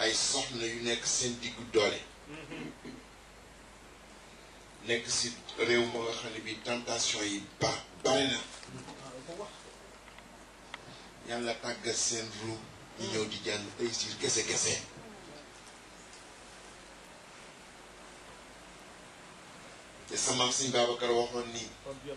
ay soxna yu nekk seen diggu doole nekk si réew ma nga xam ne bi tentation yi ba bari na yàlla tàggat seen ru ñu ñëw di jàng réussir kese kese te sama sëñ Babacar waxoon ni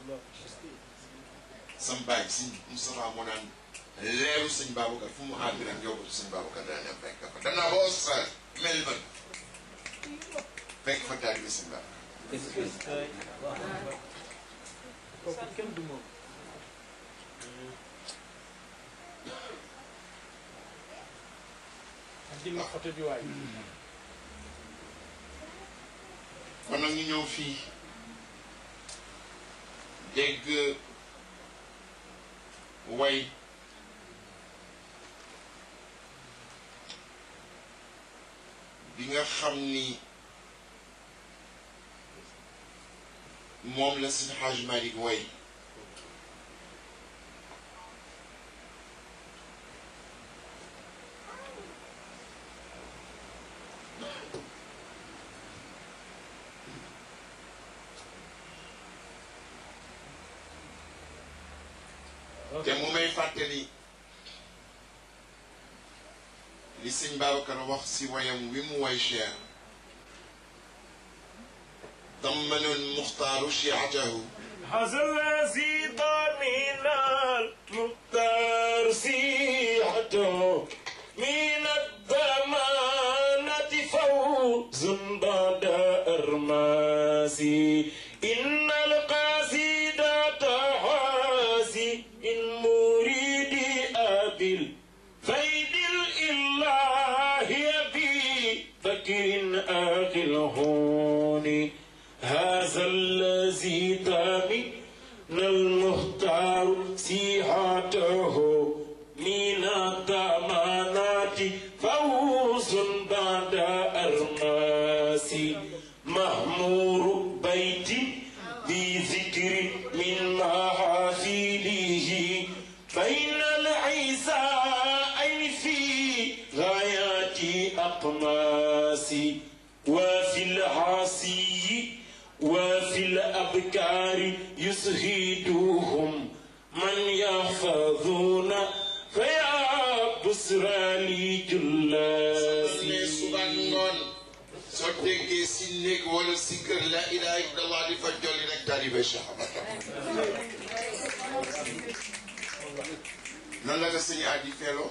sam baay sëñ Moustapha moo naan leeru sëñ Babacar fu mu àgg rek yow sëñ Babacar dana dem fekk fa dem naa ba Australie Melbourne fekk fa taalibe sëñ Babacar kooku kenn du moom dina photo bi waay kon nag ñu ñëw fii dégg way bi nga xam ni moom la Seydi Hadj Malick way te mu may fàttali li sëñ Babacar wax si wayam wi mu way Cheikh dammanu lmuxtaaru chiatahu هذا الذي ضمن المختار سيحته من الضمانة فوز بعد أرماسي إن القصيدة حاسي إن مريد أبي فيد الإله يبي فكر أخي الهون هذا الذي ضمن المختار سيحته من الضمانات فوز بعد أرماس مهمور بيت بذكر من محافله بين العيساء في غايات أقماس وفي العاصي وفي الأبكار يسهدوهم من يحفظون فيا بسرى لي ne جلاسي suba ngoon soo déggee si néeg wala si kër la ilaha illallah di fa jolli rek taalibe Cheikh Ahmad nan la ko sëñ Adi feeloo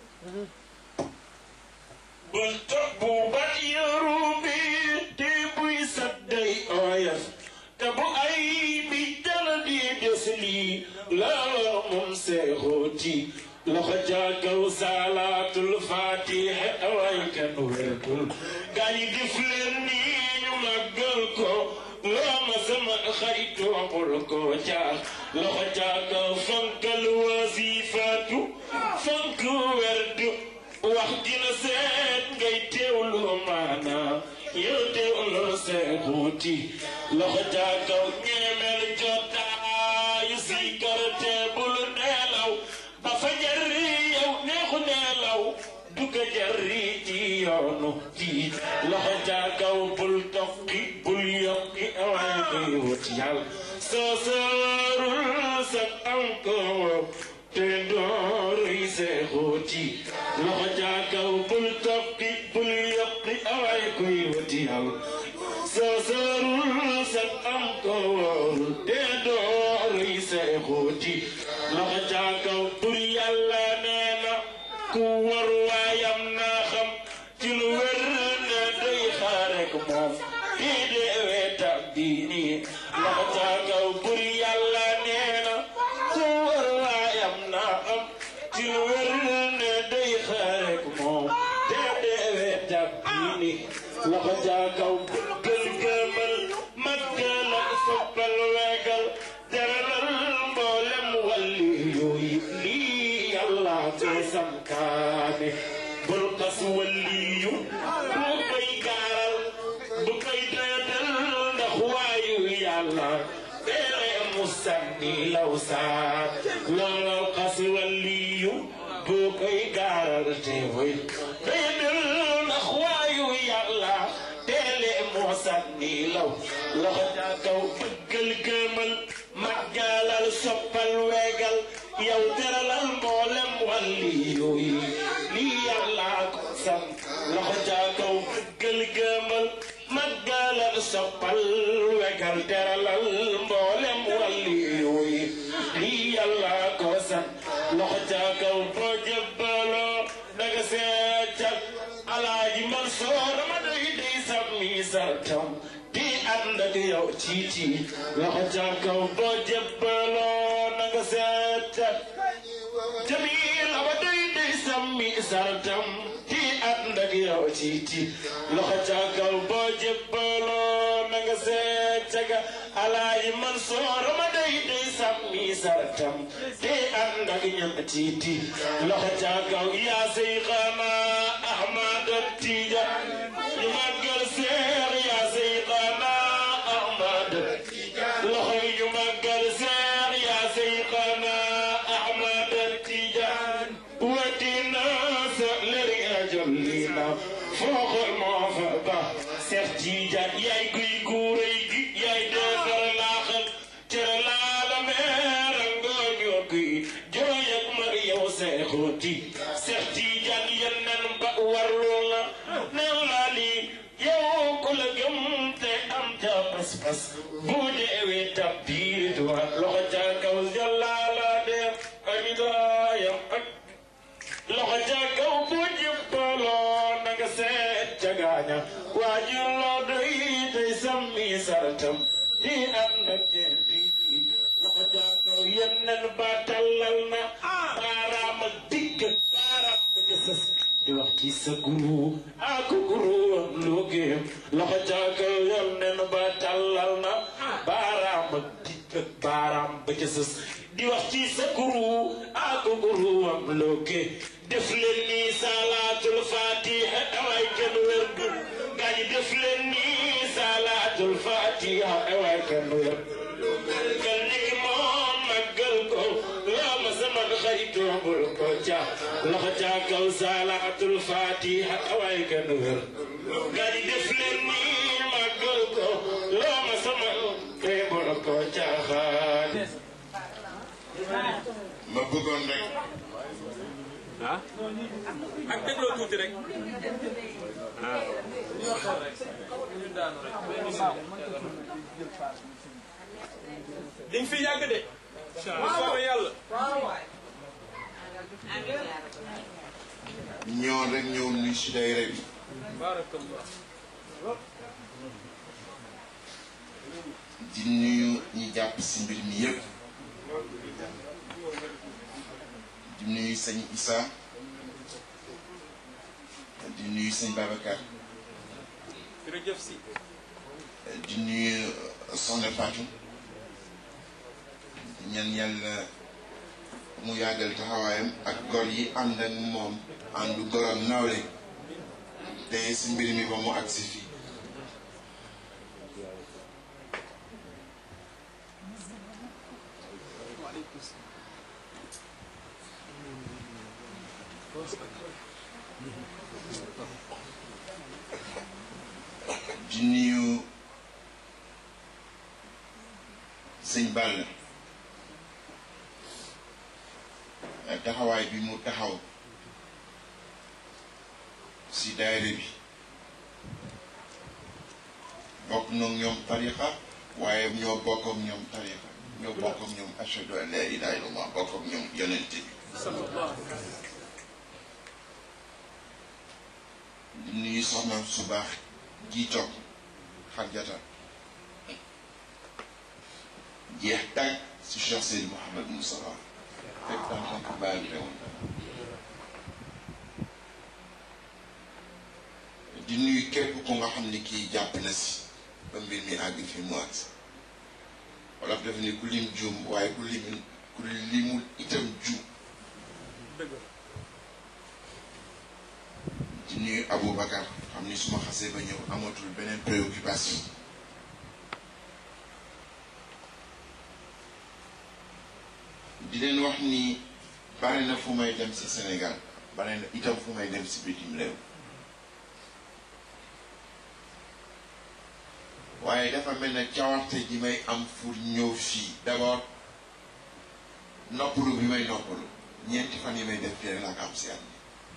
bul topp bat yaru bi te buy sadday oyaf te bu ay bi dal di des lii laaloo moom seexooti loxo jaagaw salaatul fatiha away kan wéetul gaa yi def leen nii ñu màggal ko loo ma sama xaritu bul ko jaax loxo jaagaw fonkal wasifaatu fonk werdu wax dina seet ngay teewlu maana yow teewlu seexuuti loxo jaagaw ñeemel jotaayu si karte bul neelaw ba fa jari yow neexu neelaw duga jari ci yoonu tiit loxo jaagaw bul tokki bul yokki awaa ngay wut yàlla soo soorul sa am ko te dooruy seexooti loxo jaagaw bul tokki bul yokki awaay koy wuti yàlla soo soorul sa am ko te dooruy seexooti loxo jaagaw bur yàlla nee na ku war waayam naa xam ci lu wér ne day xaarek moom kii dee weetam diini loxo jaagaw bur yàlla nee na ku war waayam naa xam ci lu wér ne day xaarek moom dee dee weetam diini loxo jaagaw gël gëmal maggal ak soppal weegal teralal mboolem walli yooyu lii yàlla ko sankaane bul kas walliyu bu koy gaaral bu koy doyatal ndax waayu yàlla tere mu sànni law saat looloo kas walliyu bu koy gaaral te way doyatal kaw loxo ca kaw bëggal gëmal màggalal soppal weegal yow teralal mboolem wàlli yooyu lii yàlla ko sant loxo ca kaw bëggal gëmal màggalal soppal weegal teralal mboolem wàlli yooyu lii yàlla ko sant loxo ca kaw boo jëbbaloo daga seetal alaaji Mansoor ma day day sàmmi sartam di ànd ak yow tiiti loxo ca kaw boo jëbbaloo naga seetal jamil ma day day sàmmi sartam di ànd ak yow tiiti loxo ca kaw boo jëbbaloo naga seetal alaaji Mansoor ma day day sàmmi sartam di ànd ak ñam tiiti loxo ca kaw yaa say xanaa Ahmad Tijaan ñu màggal seer yaa Seyxana Ahmad loxo yi ñu màggal seer yaa Seyxana Ahmad Tijaan watina sa leri a jollina fooxol moo fa ba Seex Tijaan yaay guy guuray gi yaay defar laaxal cere laala meera ngooñoo guy jooy ak mar yow seexooti Seex Tijaan yennan ba warlu la new laa lii yow ku la gëm te am ca pas-pas bu deewee tabbiit wa loxo ca kaw jàllaala def ak gaayam ak loxo ca kaw bu jëppaloo na nga seet ca gaaña waajur loo doy tey sammi sartam di am na jeenti loxo ca kaw yennen ba tallal na baaraam ak digg baaraam ba ca sës di wax ci sa guru ak guru am loogeem loxo ca kaw yennen ba tallal na baaraam ak digg baaraam ba ca sës di wax ci sa guru ak guru am looge def leen nii salaatul fatiha away kenn wér gu gaa ñi def leen nii salaatul fatiha away kenn wér gal ni moom màggal ko loo ma sama xaritoo bul ko ca loxo ca kaw salaatul fatiha away kenn wér gaa ñi def leen nii màggal ko loo ma sama xaritoo bul ko ca xaar ma bëggoon rek ah ak dégloo tuuti rek ah dañ fi yàgg de bu soobee yàlla ñoo rek ñëw nuy si dayre bi barakallah di nuyu ñi jàpp si mbir mi yëpp di nuyu sëñ Issa di nuyu sëñ Babacar jërëjëf si di nuyu Soxna Fatou di ñaan yàlla mu yàggal taxawaayam ak gor yi ànd ak moom àndu gorom nawle te si mbir mi ba mu agsi fii di nuyu sëñ Balla taxawaay bi mu taxaw si daayira bi bokk noog ñoom tarixa waaye ñoo bokk ak ñoom tarixa ñoo bokk ak ñoom ashhadu an la ilaha illallah bokk ak ñoom yonent bi di nuyu soxnaam su baax ji toog xarjata jeex tàgg si Cheikh Seydi Mouhamed Moustapha fekk en tant que bàyyi teewoon di nuyu képp ku nga xam ni kii jàpp na si ba mbir mi àgg fi mu àgg wolof dafa ni ku lim juum waaye ku lim ku limul itam juum di nuyu Aboubacar xam ni su ma xasee ba ñëw amatul beneen préoccupation di leen wax ni bari na fu may dem si Sénégal bari na itam fu may dem si bitim réew waaye dafa mel ne cawarte ji may am pour ñëw fii d'abord noppalu bi may noppalu ñeenti fan yi may def fii rek laa ko am si at mi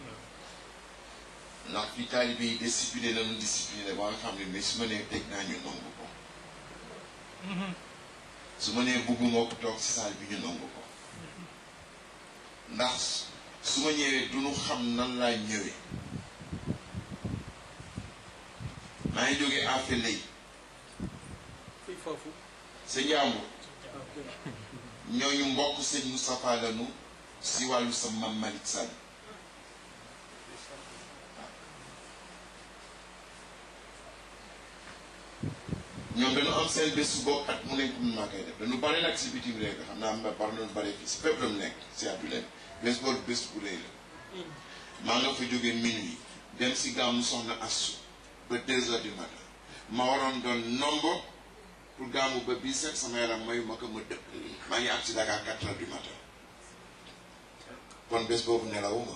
ndax fii taalibe yi discipliné nañu discipliné ba nga xam ne mais su ma nee teg naa ñu nangu ko su ma nee bugguma ko toog si saal bi ñu nangu ko ndax su ma ñëwee du ñu xam nan laa ñëwee maa ngi jógee affaire lay fii foofu sa njàmbur ñooñu mbokk sëñ Moustapha lanu si wàllu sa mam Malick Sall ñoom dañu am seen bés bopp at mu nekk mun maa koy def dañu bari nag si bitim réew xam naa ma bari nañu bari fii si fépp la mu nekk si àdduna bi bés boobu bés bu rëy la maa nga fa jógee minuit dem si gàmmu soxna Assu ba deux heures du matin ma waroon doon nombo pour gàmmu ba bii set sama yaram mayu ma ko ma dëpp maa ngi ak si Dakar quatre heures du matin kon bés boobu nelawuma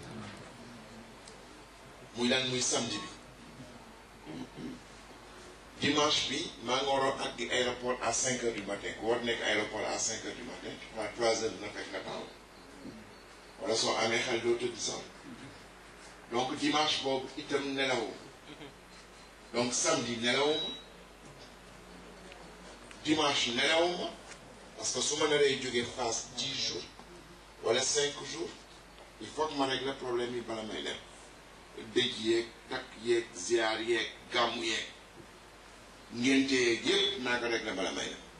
muy lan muy samedi bi dimanche bi maa ngi waroon ak di aéroport à cinq heures du matin ku war nekk aéroport à cinq heures du matin waa trois heures dina fekk nga taxaw wala soo amee xel doo tëdd sax donc dimanche boobu itam nelawuma donc samedi nelawuma dimanche nelawuma parce que su ma naree jógee phase dix jours wala cinq jours il faut que ma régler problème yi bala may dem dëj yeeg takk yeeg ziar yeeg gàmmu yeeg ngénte yeeg yëpp naa ko régler bala may dem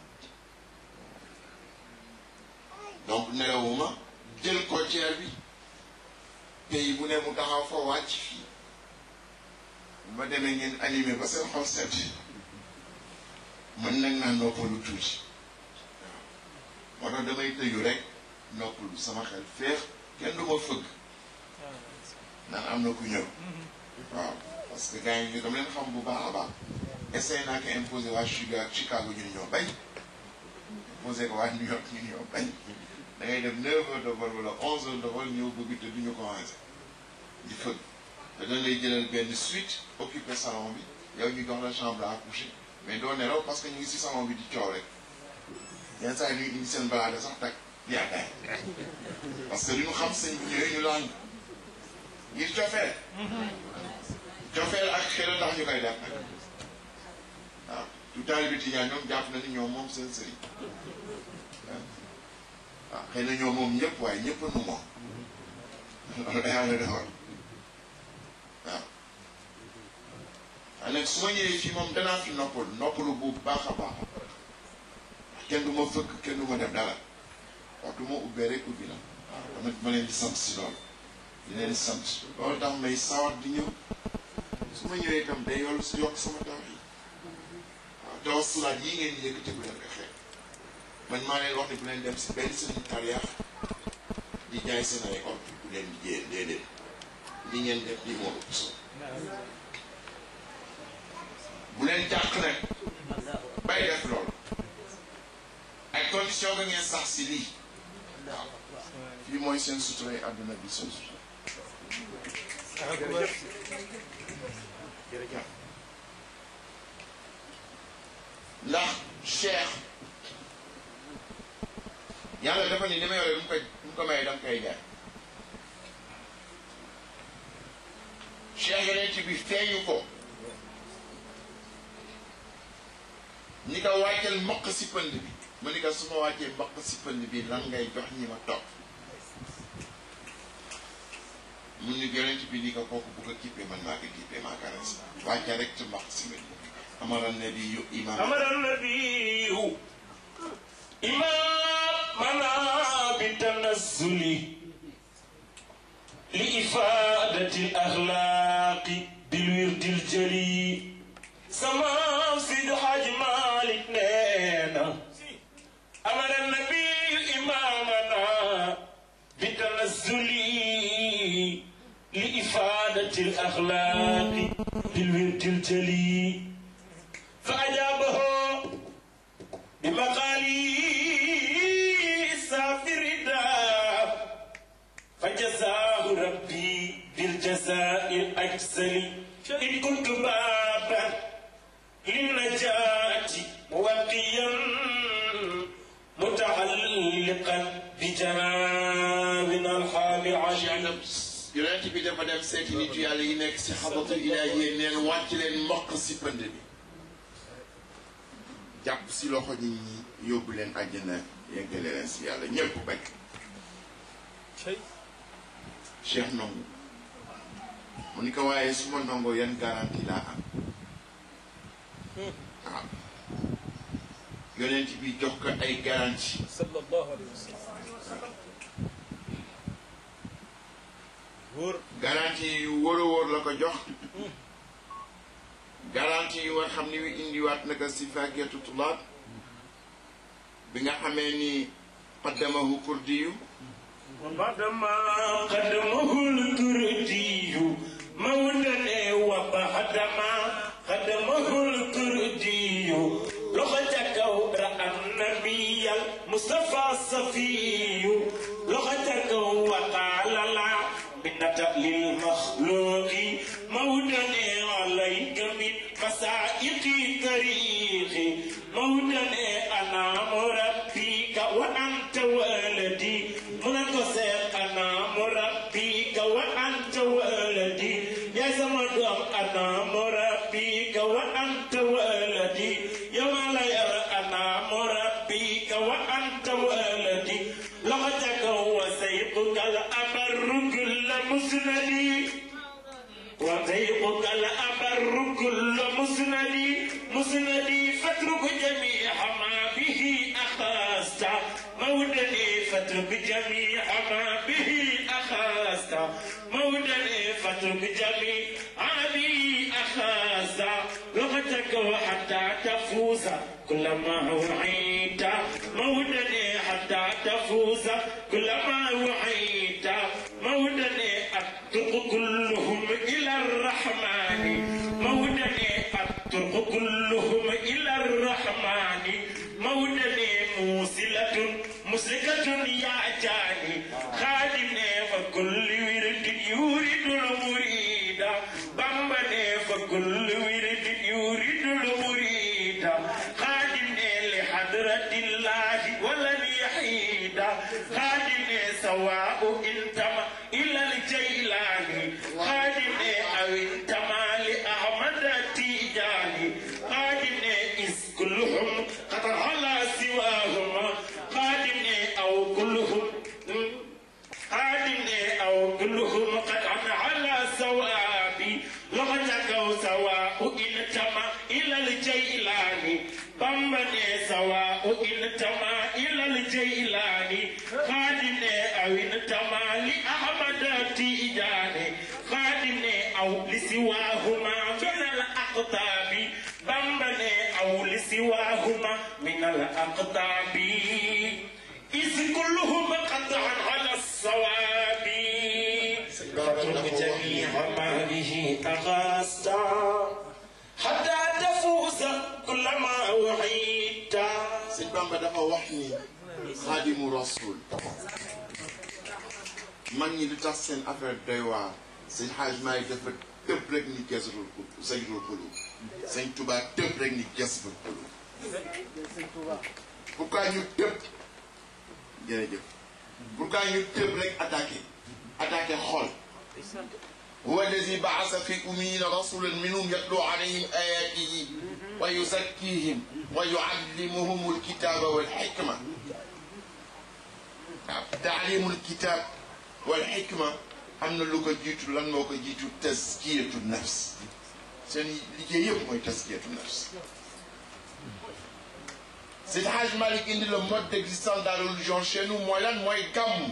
donc nelawuma jël côtière bi pays bu ne mu taxaw fa wàcc fii bu ma demee ngeen animé ba seen xol set mën nag naa noppalu tuuti waaw moo tax damay tëju rek noppalu sama xel féex kenn du ma fëgg naan am na ku ñëw waaw parce que gars yi ñu dama leen xam bu baax a baax essayé naa ko imposé waa Chicago Chicago ñu ni ñoo bañ imposé ko waa New York ñu ni ñoo bañ da ngay def neuf heures de vol wala onze heures de vol ñëw bëgg te du ñu commencé di fëgg te dañ lay jëlal benn suite occupé salon bi yow ñu jox la chambre à coucher mais doo nelaw parce que ñu ngi si salon bi di coow rek yenn saa yi ñu indi seen balaade sax tag di ataay parce que li ñu xam sëñ bi ñëwee ñu lang ngir cofeel cofeel ak xel tax ñu koy def nag waaw tout taalibe bi tijaan ñoom jàpp na ni ñoom moom seen sëriñ waaw xëy na ñoom moom ñëpp waaye ñëpp nu moom loolu da yàlla defar waaw waaye nag su ma ñëwee fii moom danaa fi noppalu noppalu bu baax a baax kenn du ma fëkk kenn du ma def dara wax du ma ubbee rek ubbi la waaw tamit ma leen di sant si loolu di leen sant loolu tax may sawar di ñëw su ma ñëwee itam day yollu si yokk sama taw yi waaw tawasulaat yii ngeen di yëkkati bu leen ko xeeb man maa leen wax ne bu leen dem si benn sëriñ tariyaax di jaay seen ay ordre bu leen di jiyee déedéet li ngeen def lii moo ëpp solo bu leen jàq nag bay def loolu ay condition nga ngeen sax si lii waaw fii mooy seen sutura yi àdduna bi seen sutura ndax cheikh yàlla dafa ni li ma yore du mu ko du mu ko maye dama koy jaay cheikh yeneen bi feeñu ko ni ko wàcceel mboq si pënd bi ma ni ko su ma wàccee mboq si pënd bi lan ngay jox ñi ma toog mun ni yonent bi ni ko kooku bu ko kippee man maa ko kippee maa ko res wàcce rek ci mboq si pënd bi amara nabi yu imaam أمر النبي إمامنا بالتنزل لإفادة الأخلاق بالورد الجلي سمام سيد حاج مالك نينا أمر النبي إمامنا بالتنزل لإفادة الأخلاق بالورد الجلي فأجابه بمقالي سافر فجزاه ربي بالجزاء الأجزل إن كنت بابا للنجاة موقيا متعلقا بجنابنا الحال عشان yonent bi dafa dem seeti nit yàlla yi nekk si xabatul ilaahi neen wàcc leen mokk si pënd bi jàpp si loxo nit ñi yóbbu leen àjjana yeggale leen si yàlla ñépp bañ cey cheikh nongu mu ni ko waaye su ma nongoo yan garantie laa am waaw yonent bi jox ko ay garantie sallallahu alayhi wa sallam wóor garantie yu wóor a wóor la ko jox garantie yu war xam ni wi indiwaat naka si fàggeetu tulaab bi nga xamee ni qaddamahu kurdiyu وبعدما قدمه الكردي مولى وبعدما قدمه الكردي لغتك رأى النبي المصطفى الصفي لغتك وقال لا منة للمخلوق مولى عليك من مسائق طريقي مولى أنا مربيك وأنت ولدي منك أنا مربيك وأنت ولدي يا زمدم أنا مربيك وأنت ولدي يا ملايا أنا مربيك وأنت ولدي لغتك وسيقك الأمر كل مسندي وضيقك الأمر كل مسندي مسندي فاترك جميع ما به أخذت مودني فاترك جميع ما به أخذت مودني فاترك جميع ما به أخذت لغتك وحتى تفوز كلما وعيت مودني حتى تفوز كلما وعيت مودني الطرق كلهم إلى الرحمن مودني الطرق كلهم إلى الرحمن مودني موصلة مسلكة يا جاني خادمني فكل ورد يريد المريد بمبني فكل ورد يريد المريد خادمني لحضرة الله ولن يحيد خادمني سواء انتمى إلى الجيلاني خادمني أو انتمى لأحمد التيجاني خادمني إذ كلهم قد على سواهما خادمني أو كلهم خادمني أو كلهم قد على سوابي لغتك سواء انتمى إلى الجيلاني بمبني سواء انتمى إلى الجيلاني خادمني أو انتمى لأحمد التيجاني خادمني أو لسواهما من الأقطاب بمبني أو لسواهما من الأقطاب إذ كلهم قطعا على الصواب فاترك جميع ما به أغاست حتى تفوز كلما وعيت sëñ Bamba dafa wax ni xaadimu rasul mag ñi lu tax seen affaire doy waar sëñ xaaj maay dafa tëb rek ni gesrul sayrul xulub sëñ Tuubaa tëb rek ni gesrul xulub pourquoi ñu tëb jërëjëf pourquoi ñu tëb rek attaqué attaqué xol هو الذي بعث في أمين رسولا منهم يتلو عليهم آياته ويزكيهم ويعلمهم الكتاب والحكمة تعليم الكتاب والحكمة am na lu ko jiitu lan moo ko jiitu taskiyatu nafs seen liggéey yëpp mooy taskiyatu nafs Seydi Hadj Malick indi le mode d'existence dans la religion chez nous mooy lan mooy gàmm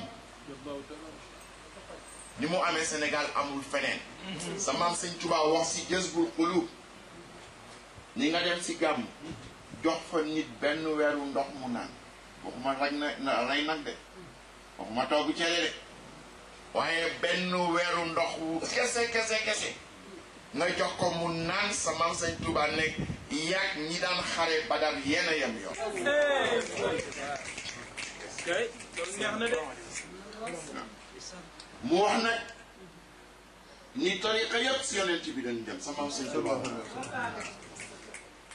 ni mu amee Sénégal amul feneen sa maam sëñ Tuubaa wax si Jazbul Qulub ni nga dem si gàmm jox fa nit benn weeru ndox mu naan waxuma raj na rey nag de waxuma togg cere de waaye benn weeru ndox wu kese kese kese nga jox ko mu naan sa maam sëñ Tuubaa nekk yaag ñi daan xare Badar yéen a yem yoon kay loolu neex na de mu wax nag ni tariqa yëpp si yonent bi dañu dem sa maam sëñ Tuubaa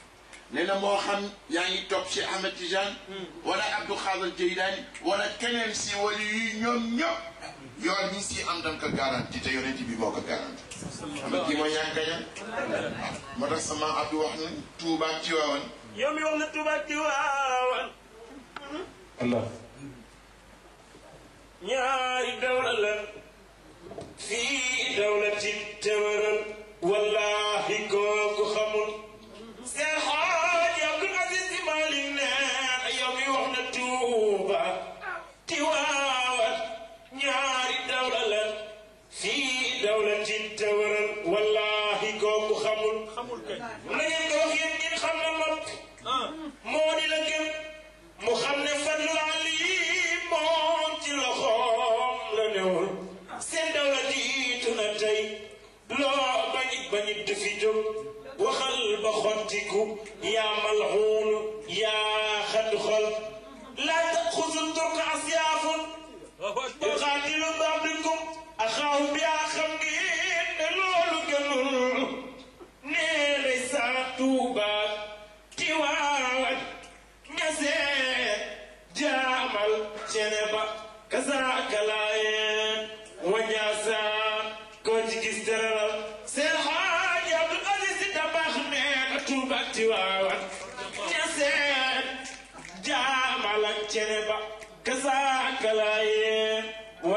nee na moo xam yaa ngi topp ci Ahmed Tijane wala Abdou Khadir Jeylaani wala keneen si wala yu ñoom ñëpp yoon ñi si am dañ ko garanti te yonent bi moo ko garanti xam nga kii mooy ñaan gaña moo tax sama Abdou wax na Tuuba ak Tiwaawan yow mi wax na Tuuba Tiwaawan Allah ñaari dawla la fii dawlatin tëwëral wallahi kooku xamul seen xaaj Abdul Aziz Si Maalik ne yow mi wax na Tuuba Tiwaawan ñaari dawla la fii dawlatin tëwëral wallahi kooku xamul xamul kay na ngeen ko wax yéen ñi xam na noppi ah moo di la gëm mu xam ne fadlu ali moom ci loxoom la newul seen dawla jiitu na tey loo bañit bañit du fi jóg waxal ba xottiku yaa malxuunu yaa xad xol laa taxusul turka asyaafun Allahu akbar yuqaatilu ba'dukum axaahu bi yaa xam ngeen ne loolu gënul nee lay saa tuuba tiwaawan ñasee jaamal ceneba kasaaka laayeen wañaasa koo ci gis tëralal seen xaaj Abdul Aziz Si Dabaax nee na tuuba tiwaawan ñasee jaamal ak ceneba kasaaka laayeen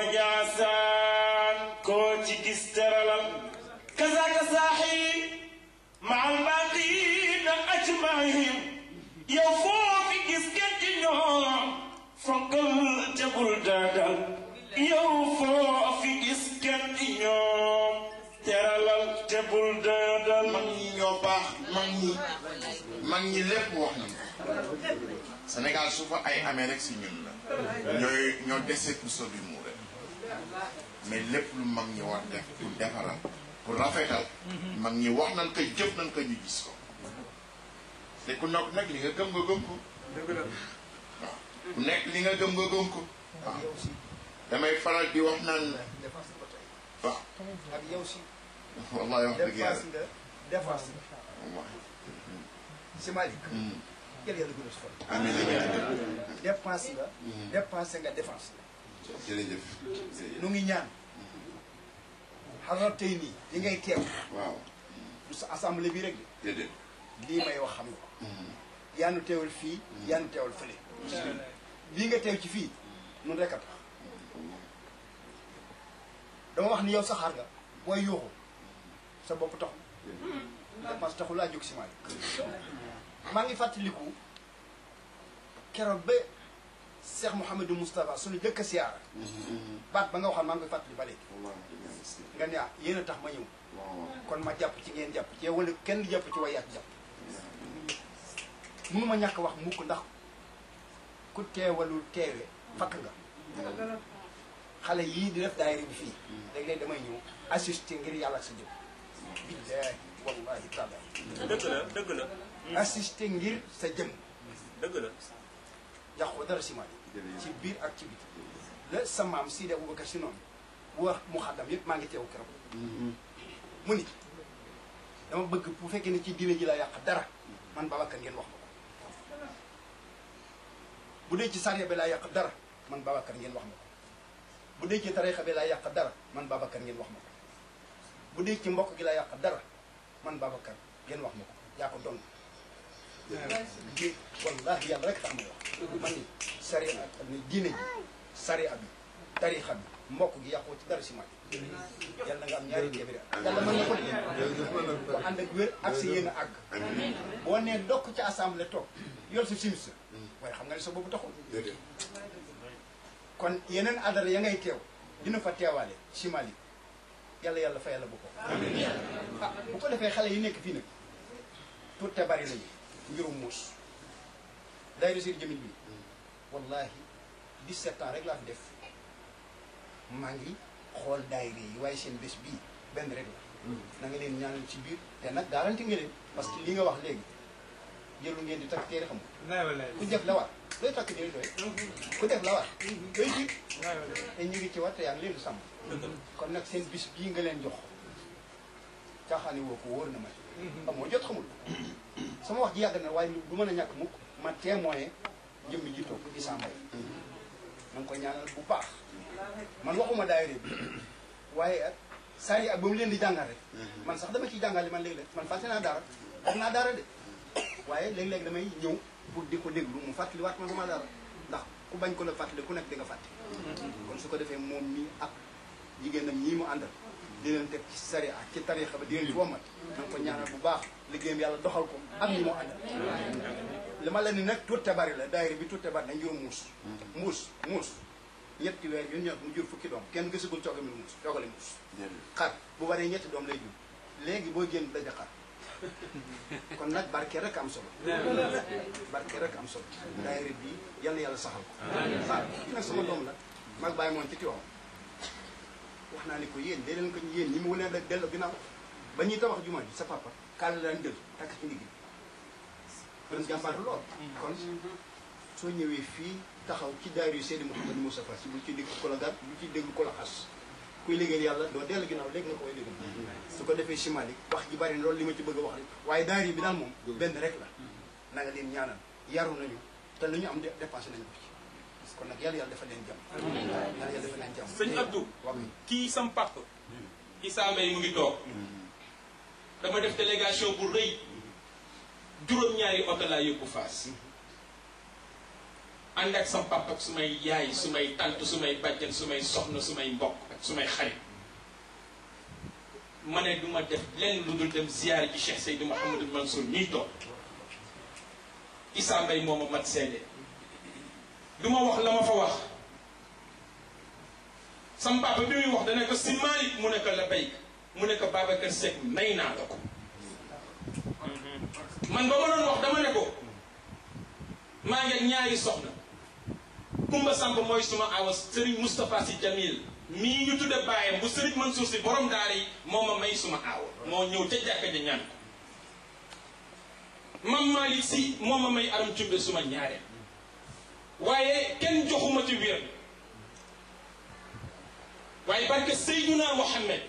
wañaasaan koo ci gis tëralal kasaaka saaxi maal baaqiina ajmaihim yow foofi gis kenn ci ñoom fonkal te bul daadal yow foofi gis kenn ci ñoom teralal te bul daadal mag ñi ñoo baax mag ñi mag ñi lépp wax nañu Sénégal su fa ay amee rek si ñun la ñooy ñoo dese pour sobi mu rek mais lépp lu mag ñi war def pour defaral pour rafetal mag ñi wax nañ ko jëf nañ ko ñu gis ko te ku nekk nag li nga gëm nga gëm ko waaw ku nekk li nga gëm nga gëm ko waaw damay faral di wax naan défense ba tey waaw ak yow si wallahi wax dëgg défense yàlla nga défense nga wallahi si Malick Hmm. yàlla yàlla gën a sufal amiin amiin amiin dépense nga dépense nga défense jërëjëf jërëjëf nu ngi ñaan xaral tey nii li ngay teew waaw du sa assemblée bi rek de déedéet lii may wax xam nga ko yaa nu teewal fii yaa nu teewal fële lii nga teew ci fii nun rek a tax dama wax ni yow saxaar nga booy yuuxu sa bopp taxu dépense taxu laa jóg si Malick maa ngi fàttaliku keroog ba Cheikh Mouhamadou Moustapha suñu jëkk a siyaara baat ba nga waxoon maa ngi koy fàttali ba léegi nga ne ah yéen a tax ma ñëw kon ma jàpp ci ngeen jàpp ci wala kenn du jàpp ci way yàq jàpp mënuma ñàkk wax mukk ndax ku teewalul teewe fakk nga xale yii di def daayira bi fii léeg-léeg damay ñëw assister ngir yàlla ak sa jëm billaahi wallahi taala dëgg la dëgg la assister ngir sa jëm dëgg la yàqu dara si maay ci biir ak ci biti la sa maam Sidi Aboubacar si noonu wax mu xaddam yëpp maa ngi teew keroog mu ni dama bëgg bu fekkee ne ci diine ji la yàq dara man Babacar ngeen wax ma ko bu dee ci sariya bi laa yàq dara man Babacar ngeen wax ma ko bu dee ci tarixa bi laa yàq dara man Babacar ngeen wax ma ko bu dee ci mbokk gi laa yàq dara man Babacar ngeen wax ma ko yaa ko doon di wallahi yàlla rek tax may wax man ni sariya ak ni diine ji sariya bi tarixa bi mbokk gi yàqoo ci dara si maaj yàlla nga am ñaari téeméeri at yàlla mën na ko de ko ànd ak wér ak si yéen a àgg boo nee dokk ci assemblée toog yor sa simis waaye xam nga ne sa boobu taxul kon yeneen adara ya ngay teew dina fa teewaale si Mali yàlla yàlla fa yàlla bu ko ah bu ko defee xale yi nekk fii nag tout te bari nañu mbirum muus day réussir jëmin bi wallahi 17 ans rek laa fi def maa ngi xool daayira yi waaye seen bés bii benn rek la na nga leen ñaanal ci biir te nag garanti nga leen parce que li nga wax léegi jëlu ngeen di takk téere xam ku def la war looy takk téere doy ku def la war doy ji te ñu ngi ci war te yaa ngi leen di sàmm kon nag seen bis bii nga leen jox caaxaani woo ko wóor na ma amoo jot xamul sama wax ji yàgg na waaye du mën a ñàkk mukk ma témoin jëmmi ji toog Issa Mbaye ma ngi koy ñaanal bu baax man waxuma daayira bi waaye saa yi ak ba mu leen di jàngal rek man sax dama ciy jàngale man léeg-léeg man fàtte naa dara wax naa dara de waaye léeg-léeg damay ñëw pour di ko déglu mu fàttali waat ma dama dara ndax ku bañ ko la fàttali ku nekk di nga fàtte kon su ko defee moom mii ak jigéenam ñii mu àndal di leen teg ci sari ak ci tarixa ba di leen ci womat na nga ko ñaanal bu baax liggéeyam yàlla doxal ko ak ñi mu àndal li ma la ni nag tuutte bari la daayira bi tuutte bari na njurum muus muus muus ñetti weer yu ñor mu jur fukki doom kenn gisagul coogami lu muus coogale muus xar bu baree ñetti doom lay jur léegi boo génn daja xar kon nag barke rek am solo barke rek am solo daayira bi yàlla yàlla saxal ko waaw kii nag sama doom la mag bàyyi moon ci tiwam wax naa ni ko yéen dee leen ko yéen ñi mu leen rek dellu ginnaaw ba ñuy tabax jumaa ji sa papa kaal la daan jël takk ci ndigg kon jàmbaar lool kon soo ñëwee fii taxaw ci daayira yu Seydi Mouhamadou Moustapha si bu ci dégg ko la gàtt bu ci dégg ko la xas kuy liggéeyal yàlla doo dellu ginnaaw léegi nga koy dégg su ko defee simali wax ji bari na loolu li ma ci bëgg a wax rek waaye daayira bi daal moom benn rek la na nga leen ñaanal yaru nañu te lu ñu am dépensé nañu ko ci kon nag yàlla yàlla dafa leen jàmm yàlla yàlla dafa leen jàmm sëñ Abdou wax kii sam papa Issa Mbaye mu ngi toog dama def délégation bu rëy juróom-ñaari oto laa yóbbu Fass ànd ak sam papa ak su may yaay su may tant su may bàjjen su may soxna su may mbokk ak su may xarit ma ne du ma def lenn lu dul dem ziyaar ji Cheikh Seydou Mouhamadou Mansour ñuy toog Issa Mbaye moo ma mat seede du ma wax la ma fa wax sam papa bi muy wax dana ko si Malick mu ne ko la béy mu ne ko Babacar Seck may naa la ko man ba ma doon wax dama ne ko maa ngi ak ñaari soxna Kumba Samb mooy suma awa Serigne Moustapha Sy Jamil mii ñu tudde bàyyam bu Serigne Mansour Sy borom daara yi moo ma may suma awa moo ñëw ca jàkka ja ñaan ko mam Malick Sy moo ma may aram cumbe suma ñaareel waaye kenn joxuma ci wér waaye barke Seydouna Mohamed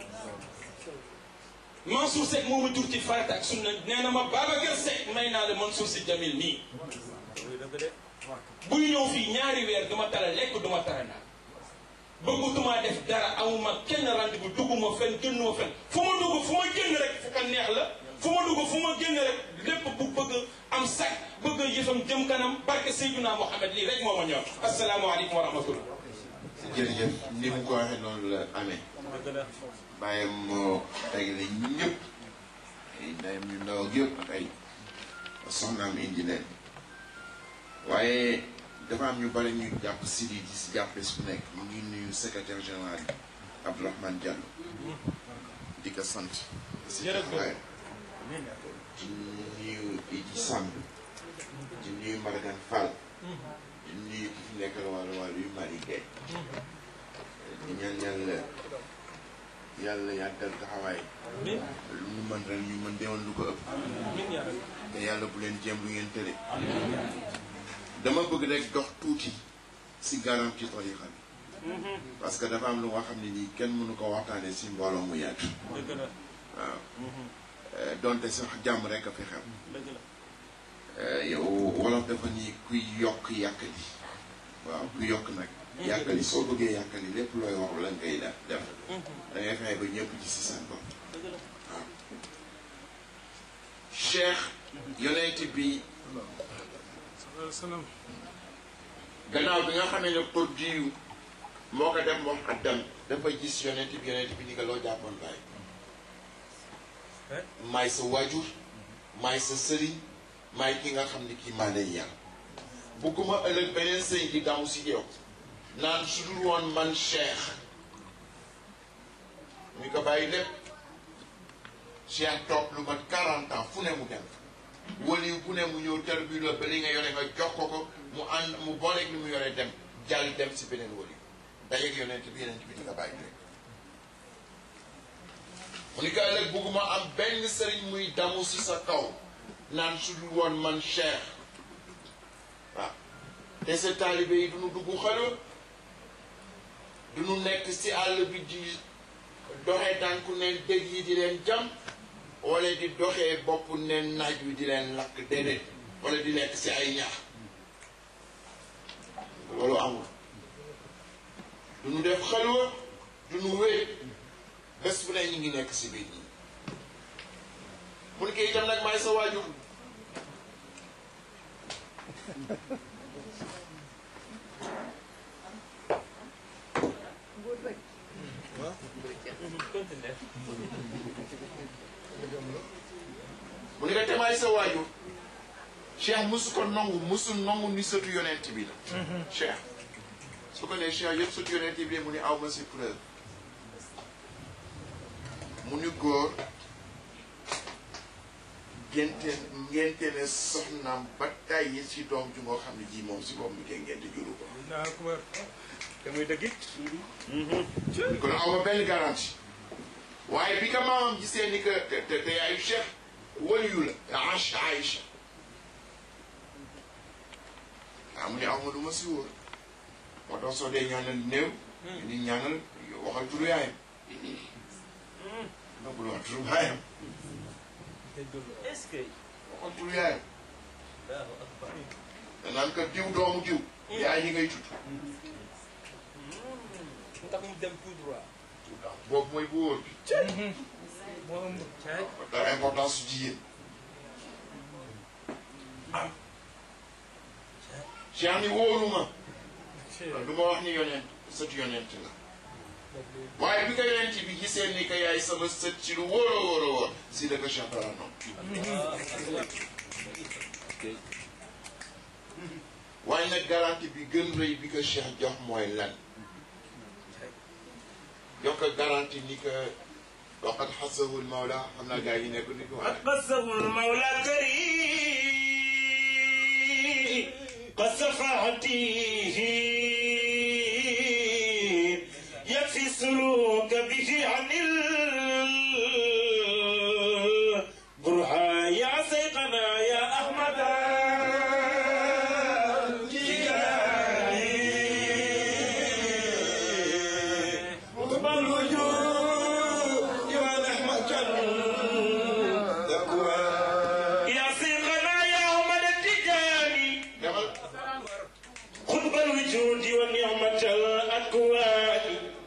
Mansour Seck moo ma jur ci farata ak sunna nee na ma Babacar Seck may naa la Mansour Sy Jamil nii buy ñëw fii ñaari weer duma tara lekk duma tara naan bëggatuma def dara amuma kenn rendez-vous dugguma fen génnuma fen fu ma dugg fu ma génn rek fu ko neex la fu ma dugg fu ma génn rek lépp bu bëgg am sax bëgg yëfam jëm kanam barke Seydouna Mohamed lii rek moo ma ñor asalaamaaleykum wa rahmatullah jërëjëf ni mu ko waxee noonu la amee bàyyam moo tegale ñëpp ay ndeyam yu ndaw ak yëpp ak ay soxnaam indi leen waaye dafa am ñu bari ñu jàpp si di si jàpp bés bu nekk mu ngi nuyu secrétaire général bi Abdourahmane Diallo di ko sant si taxawaayam di nuyu Idi Samb di nuyu Margan Fall di nuyu ki fi nekkal wàllu wàllu yu Marie Gueye di ñaan yàlla yàlla yàggal taxawaay lu ñu mën ren ñu mën deewoon lu ko ëpp te yàlla bu leen jéem lu ngeen tële dama bëgg rek dox tuuti si garam ci tarixa bi parce que dafa am lu nga xam ne nii kenn mënu ko waxtaanee si mbooloo mu yàgg waaw donte sax jàmm rek a fi xew yow wolof dafa nii kuy yokk yàkkali waaw kuy yokk nag yàkkali soo bëggee yàkkali lépp looy wax la ngay def def da ngay fexe ba ñëpp ci si seen bopp waaw cheikh yonent bi gannaaw bi nga xamee ne pour diw moo ko def moom addam dafa gis yonent bi yonent bi ni nga loo jàppoon bàyyi maay sa waajur maay sa sëriñ maay ki nga xam ne kii maa lay yar bugguma ëllëg beneen sëñ di gàmmu si yow naan su dul woon man cheikh ñu ko bàyyi lépp cheikh toog lu mat 40 ans fu ne mu dem waliw bu ne mu ñëw ter bi la ba li nga yore nga jox ko ko mu ànd mu booleeg li mu yore dem jàll dem si beneen waliw dajeeg yonent bi yonent bi di nga bàyyi rek mu ni ko ëllëg bugguma am benn sëriñ muy damu si sa kaw naan su dul woon man cheikh waaw te sa taalibe yi duñu dugg xalo duñu nekk si àll bi di doxee tànku ne dëgg yi di leen jam wala di doxee bopp ne naaj wi di leen lakk déedéet wala di lekk si ay ñax loolu amul du ñu def xalwa du ñu wéet bés bu ne ñu ngi nekk si biir ñi mun ko itam nag maay sa waajur mu ne ko te maay sa waajur cheikh musu ko nangu musu nangu ni sëtu yonent bi la cheikh su ko nee cheikh yëpp sëtu yonent bi mu ni aw ma si preuve mu ni góor ngente ngente ne soxnaam ba tàyyi si doom ju ngoo xam ne ji moom si boppam bi koy ngente juru ko naa ko wër te muy dëgg it kon aw ma benn garantie waaye bi ka maamam gisee ni que te te te yaayu cheikh waliyu la Aïcha Aïcha ah mu ne aw ma du ma si wóor moo tax soo dee ñaanal néew ni ñaanal waxal turu yaayam nga bul wax turu baayam est-ce que waxal turu yaayam danaan ko diw doomu diw yaay yi ngay tudd mu tax mu dem tout droit. boobu mooy bu wóor bi moo ëmb. caay. dara importance su jigéen Cheikh ni wóoruma du ma wax ni yonent sët yonent la waaye bi ko yonent bi gisee ni que yaay sama sët ci lu wóor a wóor a wóor si da ko Cheikh dara noonu waaye nag garantie bi gën rëy bi ko Cheikh jox mooy lan jox ko garantie ni que waqad xasahu lmawla xam naa gars yi nekk ni ko waaye قصه المولى كريم قد صفعته يكفي السلوك به عن البرهان يا سيقنا يا أحمد قطب الوجود ونحمة يا سيقنا يا أحمد التجاني demal قطب الوجود ونعمة الأكوان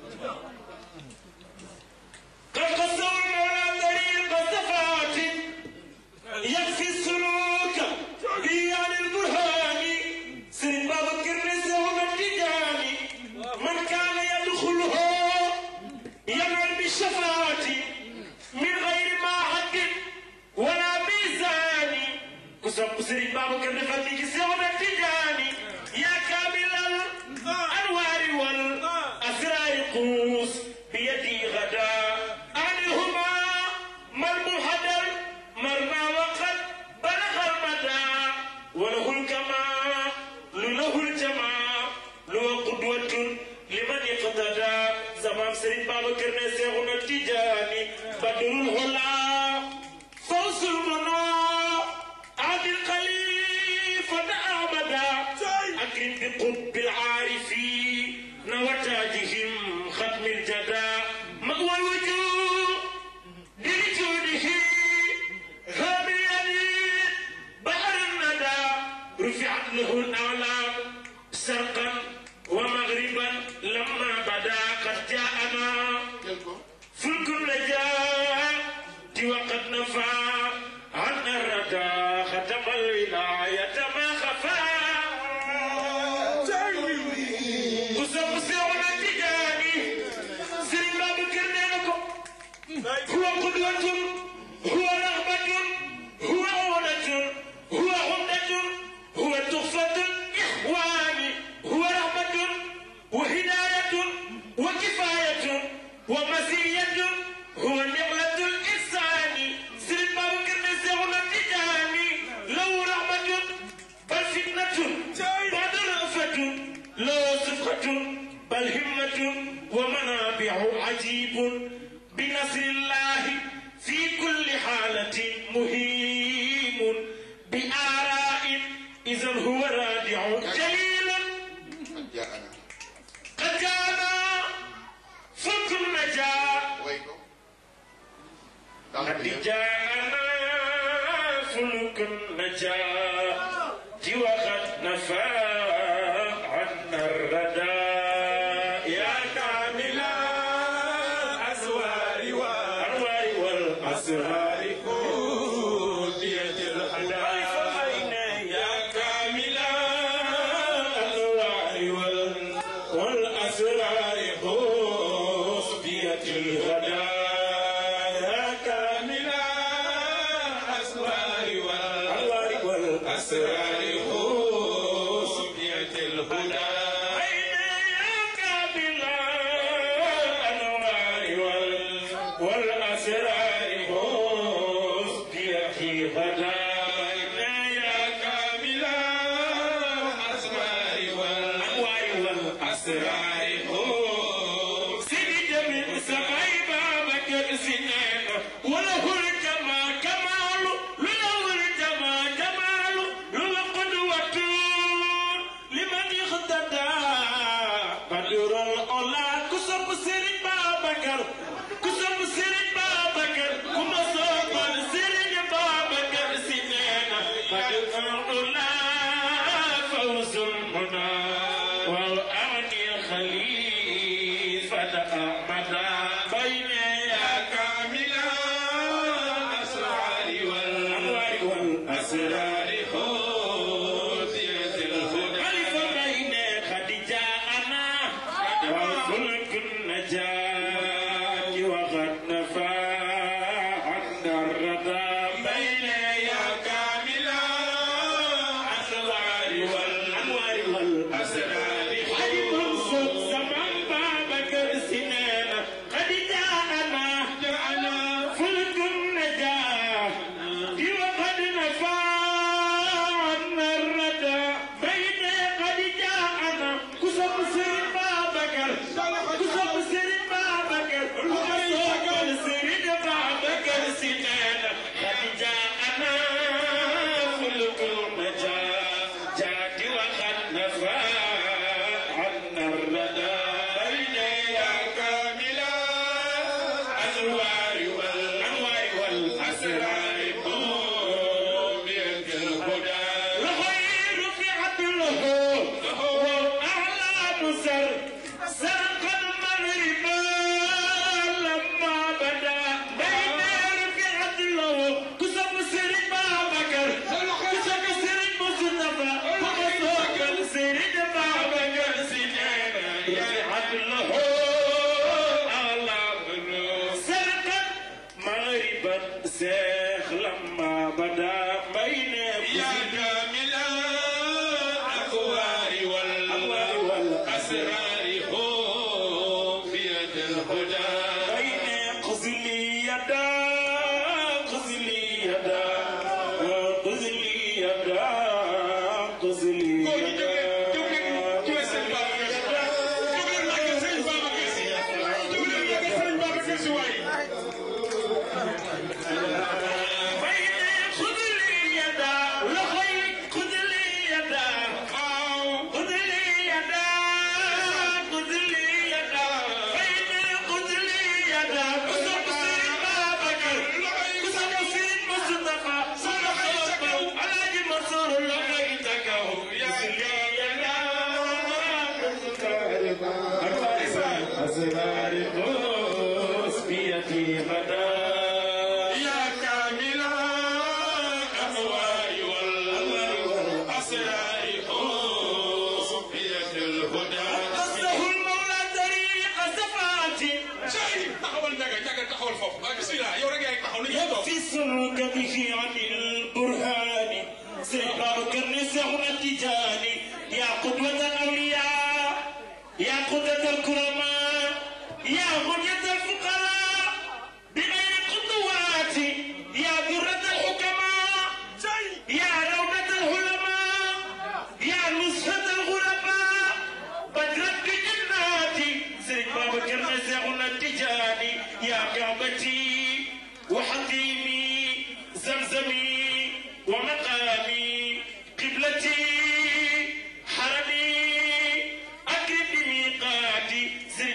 قد قسم المولى طريق صفات يكفي السلوك به عن البرهان سيد بابا كرنس يوم التجاني من كان يدخله ينال بالشفاعة من غير ما حد ولا ميزان كسب سيد بابا كرنس يوم التجاني يا كامل الأنوار والأسرار قوس بيدي غدا عنهما مرمو حدر مرمى وقد بلغ المدى وله الكمال له الجمال له قدوة لمن اقتدى زمان سيد بابا كرني سيغنا التجاني بدر الهلا فوز المنى عبد الخليفة أبدا أكرم بقطب العارفين وتاجهم ختم الجدى مأوى الوجوه بوجوده هاميا بحر الندى رفعت له الأعلام شرقا ومغربا لما بدا قد جاءنا jël ko فلك النجاة وقد نفى عن الردى ختم الولاية ما خفى وسوف سيرنا التجاني سيرنا باب كرنينكم هو قدوة هو رغبة هو عونة هو عمدة هو تحفة الإخوان هو رحمة وهداية وكفاية ومزية هو نعمة الإنسان سيد باب كرني سيغنا التجاني له رحمة بل فتنة بعد رأفة له صفقة بل همة ومنابع عجيب بنصر الله في كل حالة مهيم بآراء إذا هو رادع جليل ak jaana قد جاءنا فك النجاة way ko dal قد جاءنا فلك النجاة وقد نفى عنا الردى يا كامل الأزوار والأنوار والأسرار كودية الهدى يا كامل الأنوار وال- والأسرار كودية الهدى يا كامل الأسرار والأنوار والأسرار كودية الهدى أين يا كامل الأنوار وال- والأسرار كودية الهدى أين يا كامل الأسرار والأنوار والأسرار سيدي جميل سماي بابك سنين وله الجمال كمال له الجمال كمال له قدوة لمن اقتدى بدر الأولى كسب سيرين بابكر كسب سيرين بابكر كما صوب سيرين بابكر سنين بدر الأولى فوز المنى والأمن خليفة أحمد بين يا كامل الأسرار والأنوار والأسرار هدية الهدى خليفة بين خديجة أنا وفلك النجاة وقد نفى عنا الردى بين يا كامل الأسرار والأنوار والأسرار حجب صوت زمان بابك سنين قد جاءنا جاءنا فلك النجاة وقد نفى عنا الردى بين قد جاءنا كسب سر بابك كسب سر بابك وكسب سر بابك سنين قد جاءنا فلك النجاة جاءت وقد نفى عنا الردى بين يا كامل الأزوار والأنوار والأسرار بيد الهدى الخير في عدله والأعلى نسر سرق المغرب لما بدا بين في عدله كسب سر بابكر كسب سر مصطفى ومسوق سر بابكر سنين في عدله أعلى سرقا مغربا سيخ لما بدا بين يا كامل الأكوار والأنوار والأسرار هم في يد الهدى بين قزلي يدا قزلي يدا قزلي يدا قزلي خذ لي يدا لخي خذ لي يدا خذ لي يدا خذ لي يدا خذ لي يدا كسب سيد بابك كسب سيد مصطفى صدق على منصور لقيتك يا يدا أسرار قوس بيدي غدا يا كامل الأنوار والأنوار والأسرار قوس بيد الهدى قصده المولى طريق الزفات Cey taxawal njaga njaga taxawal foofu waaye bismillah yow rek yaay taxaw nañu toog يفسرك به عن البرهان سيبارك النساء التجاني يا قدوة الأولياء يا قدوة الكرماء يا غنية الفقراء بغير قدوات يا ذرة الحكماء يا روضة العلماء يا نصرة الغرباء بدرت بجناتي سيد بابا كرنا زغنا التجاني يا كعبتي وحكيمي زمزمي ومقامي قبلتي حرمي أكرم بميقاتي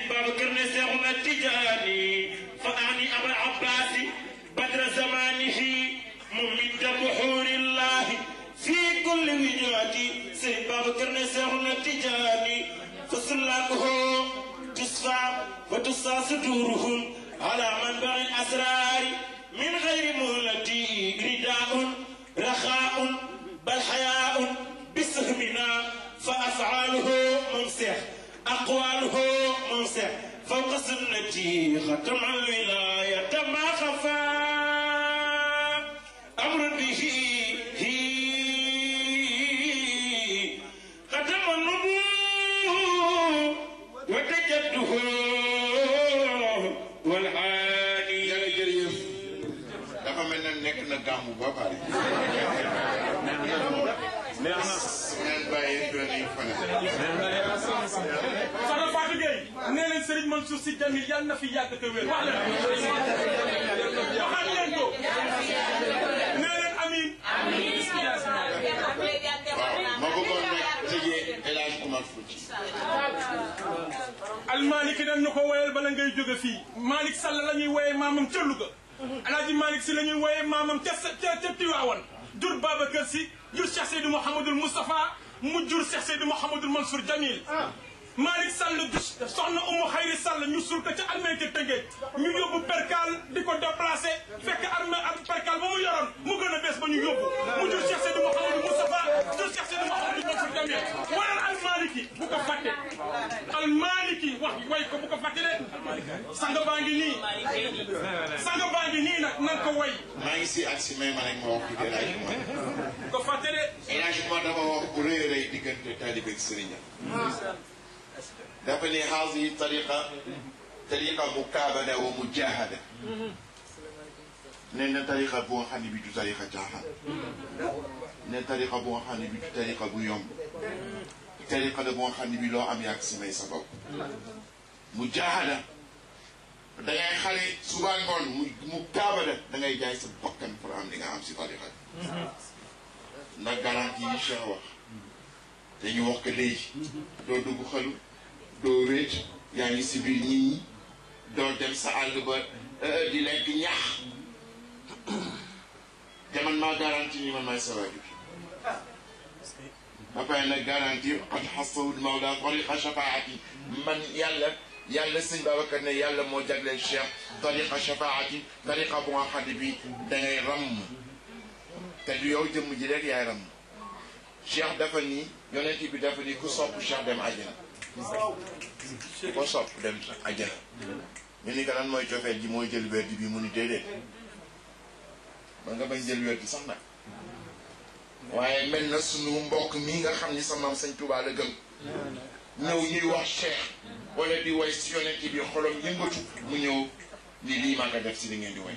لوجاتي سيد بابكر نسيرنا تجاني فسلاكه تصفى وتصى صدورهم على منبع الأسرار من غير مهلتي رداء رخاء بل حياء بسهمنا فأفعاله ممسح أقواله ممسح فوق سنتي ختم الولاية ما خفى أمر به ختم النبوة وتجده والعالي jërëjëf dafa mel ne nekk na gàmmu ba pare. neex na su ngeen bàyyee doon nañu fanaan. Soxna Fatou Gueye nee leen Serigne Mansour Sy Djamil yàlla na fi yàgg te wér wax leen waxaat leen ko nee leen amiin waaw ma bëggoon nag tëjee El Hadj Oumar Fouti. almaliki dañ ñu ko woyal bala ngay jóge fii Malick Sall la ñuy woyee maamam ca Louga alaaji Malick si la ñuy woyee maamam ca sa ca ca Tiwaawan jur Babacar Si jur Cheikh Seydou Mouhamadul Moustapha mu jur Cheikh Seydou Mouhamadul Mansour Jamil Malick Sall du soxna Umu Xayri Sall ñu suul ko ca armée ca Tëngéej ñu yóbbu percal di ko déplacé fekk armée ak percal ba mu yoroon mu gën a bees ba ñu yóbbu mu jur Cheikh Seydou Mouhamadul Moustapha jur Cheikh Seydou Mouhamadul Mansour Jamil waral almaliki bu ko fàtte almaliki wax way ko bu ko fàtte de sanga baa ngi nii sanga baa ngi nii nag nan ko way maa ngi si ak si may ma rek ma wax tuuti El Hadj Oumar. bu ko fàtte de El Hadj Oumar dafa wax bu rëy a rëy diggante taalibe ak sëriñam. dafa ne haadihi tariqa tariqa mukaabada wa mujahada. nee na tariqa bu nga xam ne bi du tariqa caaxaan. ne tariqa bu nga xam ne bi du tariqa bu yomb. tariqa la bu nga xam ne bi loo am yàgg si may sa bopp. mujahada da ngay xale suba ngoon mu mu kaabada da ngay jaay sa bakkan pour am li nga am si tariqa bi. ndax garantie yi Cheikh wax te ñu wax ko léegi doo dugg xalu doo wéet yaa ngi si biir nit ñi doo dem sa àll ba di lekk ñax te man maa garantie ni man maay sa waajur ba pare nag garantie qad xasawul mawla tariqa shafaati man yàlla yàlla sëñ Babacar ne yàlla moo jagleel Cheikh tariqa shafaati tariqa bu nga xam ne bi da ngay ramm te du yow jëmm ji rek yaay ram cheikh dafa ni yonent bi dafa ni ku sopp cheikh dem àjjana ku ko sopp dem àjjana ñu ni ko lan mooy cofeel ji mooy jël werd bi mu ni déedéet ba nga bañ jël werd sax nag waaye mel na sunu mbokk mii nga xam ni sa maam sëñ Tuubaa la gëm ñëw ñuy wax cheikh wala di way si yonent bi xolom yëngatu mu ñëw ni lii maa ko def si li ngeen di way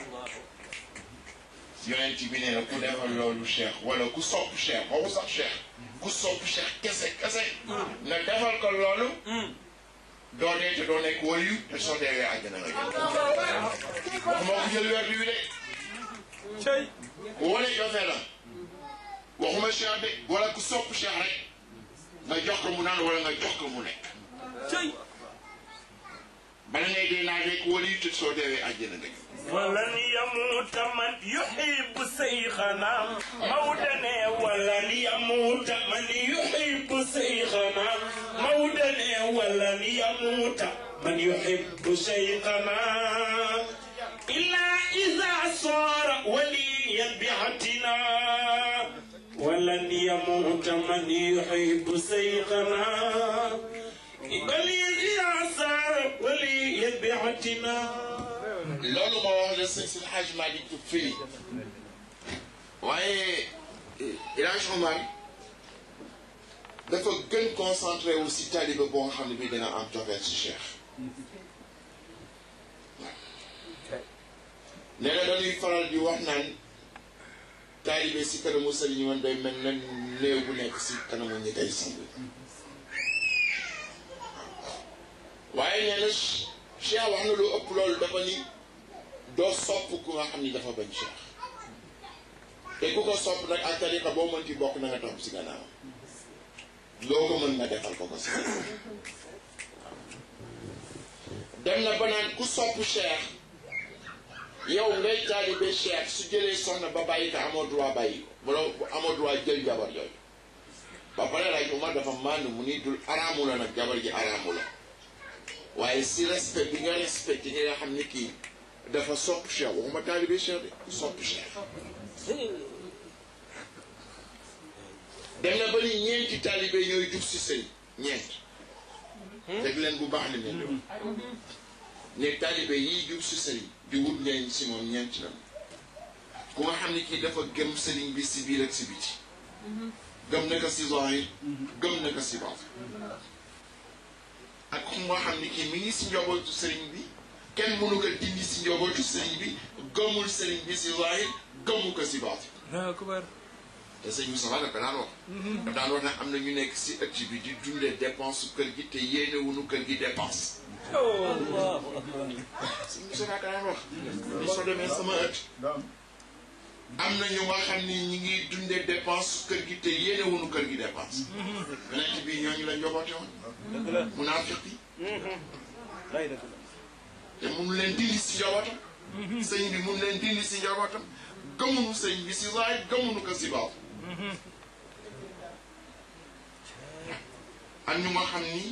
yonent bi nee na ku defal loolu cheikh wala ku sopp cheikh waxu sax cheikh ku sopp cheikh kese kese nga defal ko loolu doo dee te doo nekk wayu te soo deewee àjjana nga jël waxuma ko jël weer bi de cey wala jofee la waxuma cheikh de wala ku sopp cheikh rek nga jox ko mu naan wala nga jox ko mu nekk cey bala ngay dee naa nekk wayu te soo deewee àjjana nga jël ولن يموت من يحب شيخنا مودنا ولن يموت من يحب شيخنا مودنا ولن يموت من يحب شيخنا إلا إذا صار وليا بعتنا ولن يموت من يحب شيخنا بل إذا صار وليا بعتنا loolu moo wax la sëñ si Hajj Malick firi waaye El Hadj Omar dafa gën concentré wu si taalibe boo nga xam ne bii dina am cofeel si Cheikh nee na dañuy faral di wax naan taalibe si kanamu sëriñ woon day mel na léew bu nekk si kanamu ñi koy sang waaye nee na Cheikh wax na lu ëpp loolu dafa ni doo sopp ku nga xam ni dafa bañ Cheikh te ku ko sopp nag ak tariqa boo mënti bokk na nga topp si gannaaw loo ko mën nga defal ko ko si dem na ba naan ku sopp Cheikh yow ngay taalibe cheikh su jëlee soxna ba bàyyi ko amoo droit bàyyi ko bu la amoo droit jël jabar yooyu ba pare lay Umar dafa màndu mu ni dul araamu la nag jabar ji araamu la waaye si respect bi nga respecté ñi nga xam ni kii dafa sopp cheikh waxuma taalibe cheikh de sopp cheikh dem na ba ni ñeenti taalibe ñooy jub si sëy ñeent dégg leen bu baax li leen di wax ne taalibe yiy jub si sëriñ di wut njëriñ si moom ñeent la ku nga xam ne kii dafa gëm sëriñ bi si biir ak si biti gëm na ko si zahir gëm na ko si baatin ak ku nga xam ne kii mi ngi si njobootu sëriñ bi kenn mënu ko dindi si njobootu sëriñ bi gëmul sëriñ bi si zahir gëmu ko si baatin Allahu akbar. te sëñ Moussa dafa daan wax dafa daan wax ne am na ñu nekk si ëtt bi di dundee dépense su kër gi te yéene wuñu kër gi dépense sëñ Moussa dafa daan wax ni soo demee sama ëtt am na ñu nga xam ni ñi ngi dundee dépense su kër gi te yéene wuñu kër gi dépense yonent bi ñooñu la njoboote woon munaafiq yi te mun leen dindi si njobootam sëñ bi mun leen dindi si njobootam gëmunu sëñ bi si zaahir gëmunu ko si baatin ak ñu nga xam ni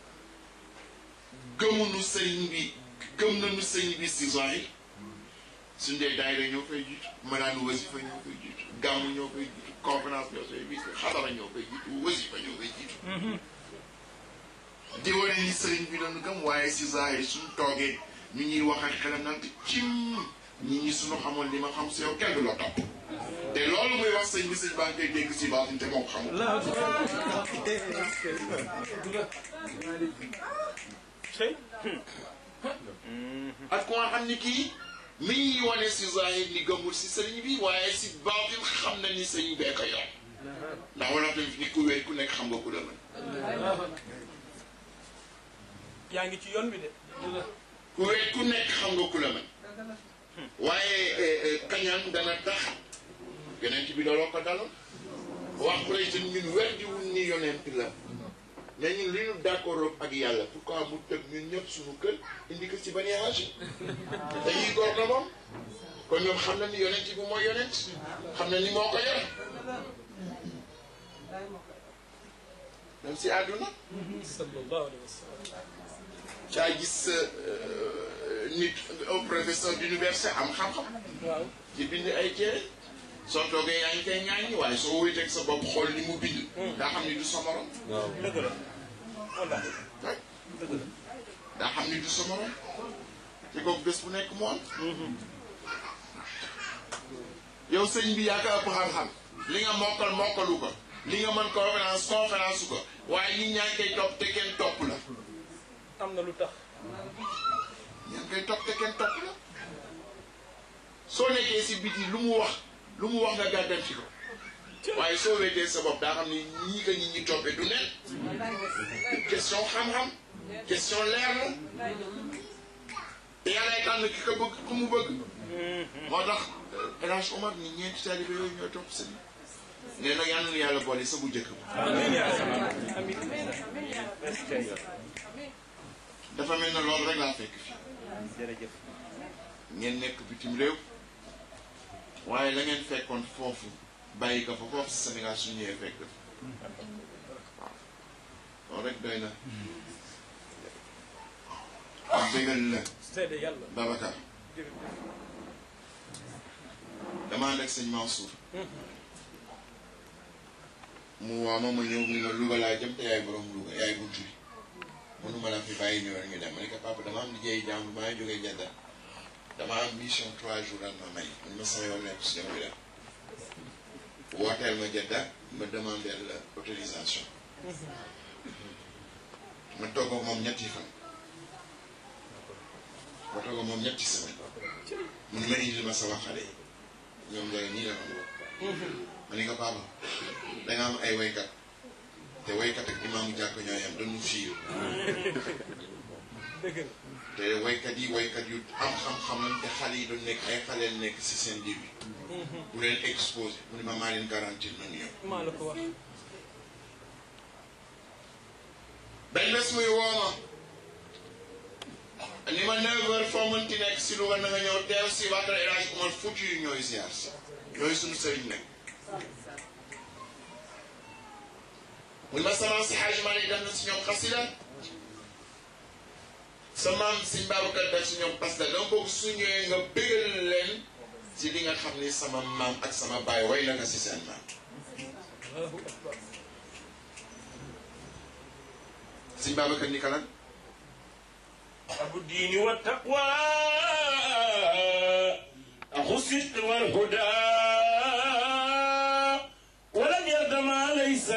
gëmunu sëriñ bi gëm nañu sëriñ bi si zahir suñ dee daayira ñoo koy jiitu malaanu wasifa ñoo koy jiitu gàmmu ñoo koy jiitu conférence ñoo koy jiitu xadara ñoo koy jiitu wasifa ñoo koy jiitu di wane ni sëriñ bi doon gëm waaye si zahir suñ toogee ñu ñuy wax ak xelam naan cim ñi ñi suñu xamoon li ma xam si yow kenn du la topp te loolu muy wax sëñ bi sëñ baa ngi koy dégg si baatin te moo ko xamul ak ku nga xam ni kii mi ngi wane si zahir ni gëmul si sëriñ bi waaye si baatin xam na ni sëriñ bee ko yor ndax wala tamit ni ku wéy ku nekk xam nga ku la mën yaa ngi ci yoon bi de. ku wéy ku nekk xam nga ku la mën waaye kañaan dana tax yonent bi looloo ko daloon wax Quraysh ñun weddiwul ni yonent la mais ñun li ñu d'accord ak yàlla pourquoi mu tëb ñun ñëpp suñu kër indi ko ci Bani Hashim dañuy góor na moom kon ñoom xam na ni yonent bi mooy yonent xam na ni moo ko yor même si àdduna sallallahu alayhi wa sallam. caa gis nit un professeur d'université am xam-xam waaw. ci bind ay téere soo toogee yaa ngi koy ñaañi waaye soo wéeteeg sa bopp xool li mu bind daa xam ni du sa morom dëgg la. wallaahi. rek daa xam ni du sa morom te kooku bés bu nekk mu am yow sëñ bi yaa ko ëpp xam-xam li nga mokkal mokkalu ko li nga mën conférence conférence ko waaye ñi ñaa ngi koy topp te kenn topp la am na lu tax. ñaa ngi koy topp te kenn topp la soo nekkee si biti lu mu wax lu mu wax nga gàddam ci ko waaye soo wéetee sa bopp daa xam ni ñii ko ñi ñi toppee du nen question xam-xam question leer la te yàllaay tànn ki ko bëgg ku mu bëgg moo tax El Hadj Omar ni ñeenti taalibe yooyu ñooy topp sëñ nee na yàlla na yàlla boole sa bu njëkk ba amiin yaa salaam. amiin. dafa mel na loolu rek laa fekk fii jërëjëf. ngeen nekk bitim réew waaye la ngeen fekkoon foofu bàyyi ko fa foofu si Sénégal su ñëwee fekk fa waaw loolu rek doy na am bégal la seede yàlla. Babacar jërëjëf. dama ànd ak sëñ Mansour mu waa ma ma ñëw mu ne ma Louga laa jëm te yaay borom Louga yaay buntu bi mënuma la fi bàyyi ñëw rek ñu dem ma ne ko papa dama am liggéey jàmm maa ngi jógee Jedda dama am mission trois jours lan ma may man ma sama yoon nekk si dama dem wooteel ma Jedda ma demander la autorisation ma toog ak moom ñetti fan ma toog ak moom ñetti semaine mun ma indil ma sama xale yi ñoom ñooy nii la ma ma ne ko papa da nga am ay waykat te waykat ak imaamu jàkk ñoo yem dañu fiir dëgg la. te waykat yi waykat yu am xam-xam lañ te xale yi doon nekk ay xaleel nekk si seen biir bi bu leen exposé mu ne ma maa leen garantir nañu ñëw maa la ko wax. benn bés muy woo ma ni ma 9h foo mënti nekk si Louga na nga ñëw teew si waa kër El Hadj Omar Fouti yu ñooy ziar si ñooy suñu sëriñ nag muy ma sama si Hadj Malick def na si ñoom xasida sa maam si Babacar def si ñoom parce que dama bëgg su ñëwee nga bégal leen ci li nga xam ni sama maam ak sama baay way na nga si seen maam si Babacar ni kalan أبو الدين والتقوى أخو الصدق والهدى ولم يرد ما ليس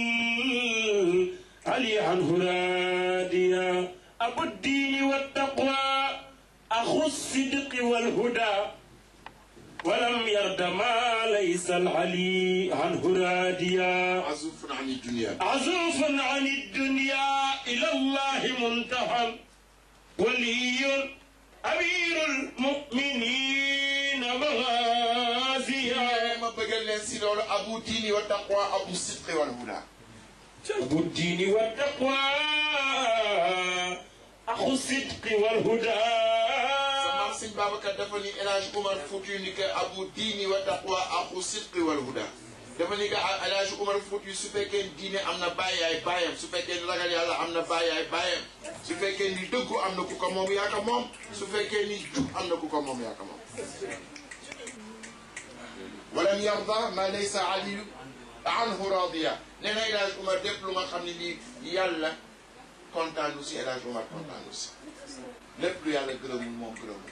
علي عنه راديا أبو الدين والتقوى أخو الصدق والهدى ولم يرد ما ليس العلي عنه راديا azufun ani dunia عزوف عن الدنيا إلى الله منتهى ولي أمير المؤمنين مغازيا ma bëggal leen si loolu abu diini wa taqwa abu sidqi wal huda أبو الدين والتقوى أخو الصدق sa والهدى maam sëñ Babacar dafa ni El Hadj Umar Fouti ni que abu diini wa taqwa axu sidqi wal huda dafa ni que El Hadj Umar Fouti su fekkee diine am na bàyyaay bàyyam su fekkee ni ragal yàlla am na bàyyaay bàyyam su fekkee ni dëggu am na ku ko moom yaa ko moom su fekkee ni jub am na ku ko moom yaa ko moom walam yarda ma laysa aliyu anhu radiya nee na El Hadj Umar lépp lu nga xam ne lii yàlla kontaanu si El Hadj Umar kontaanu si lépp lu yàlla gërëmul moom gërëmul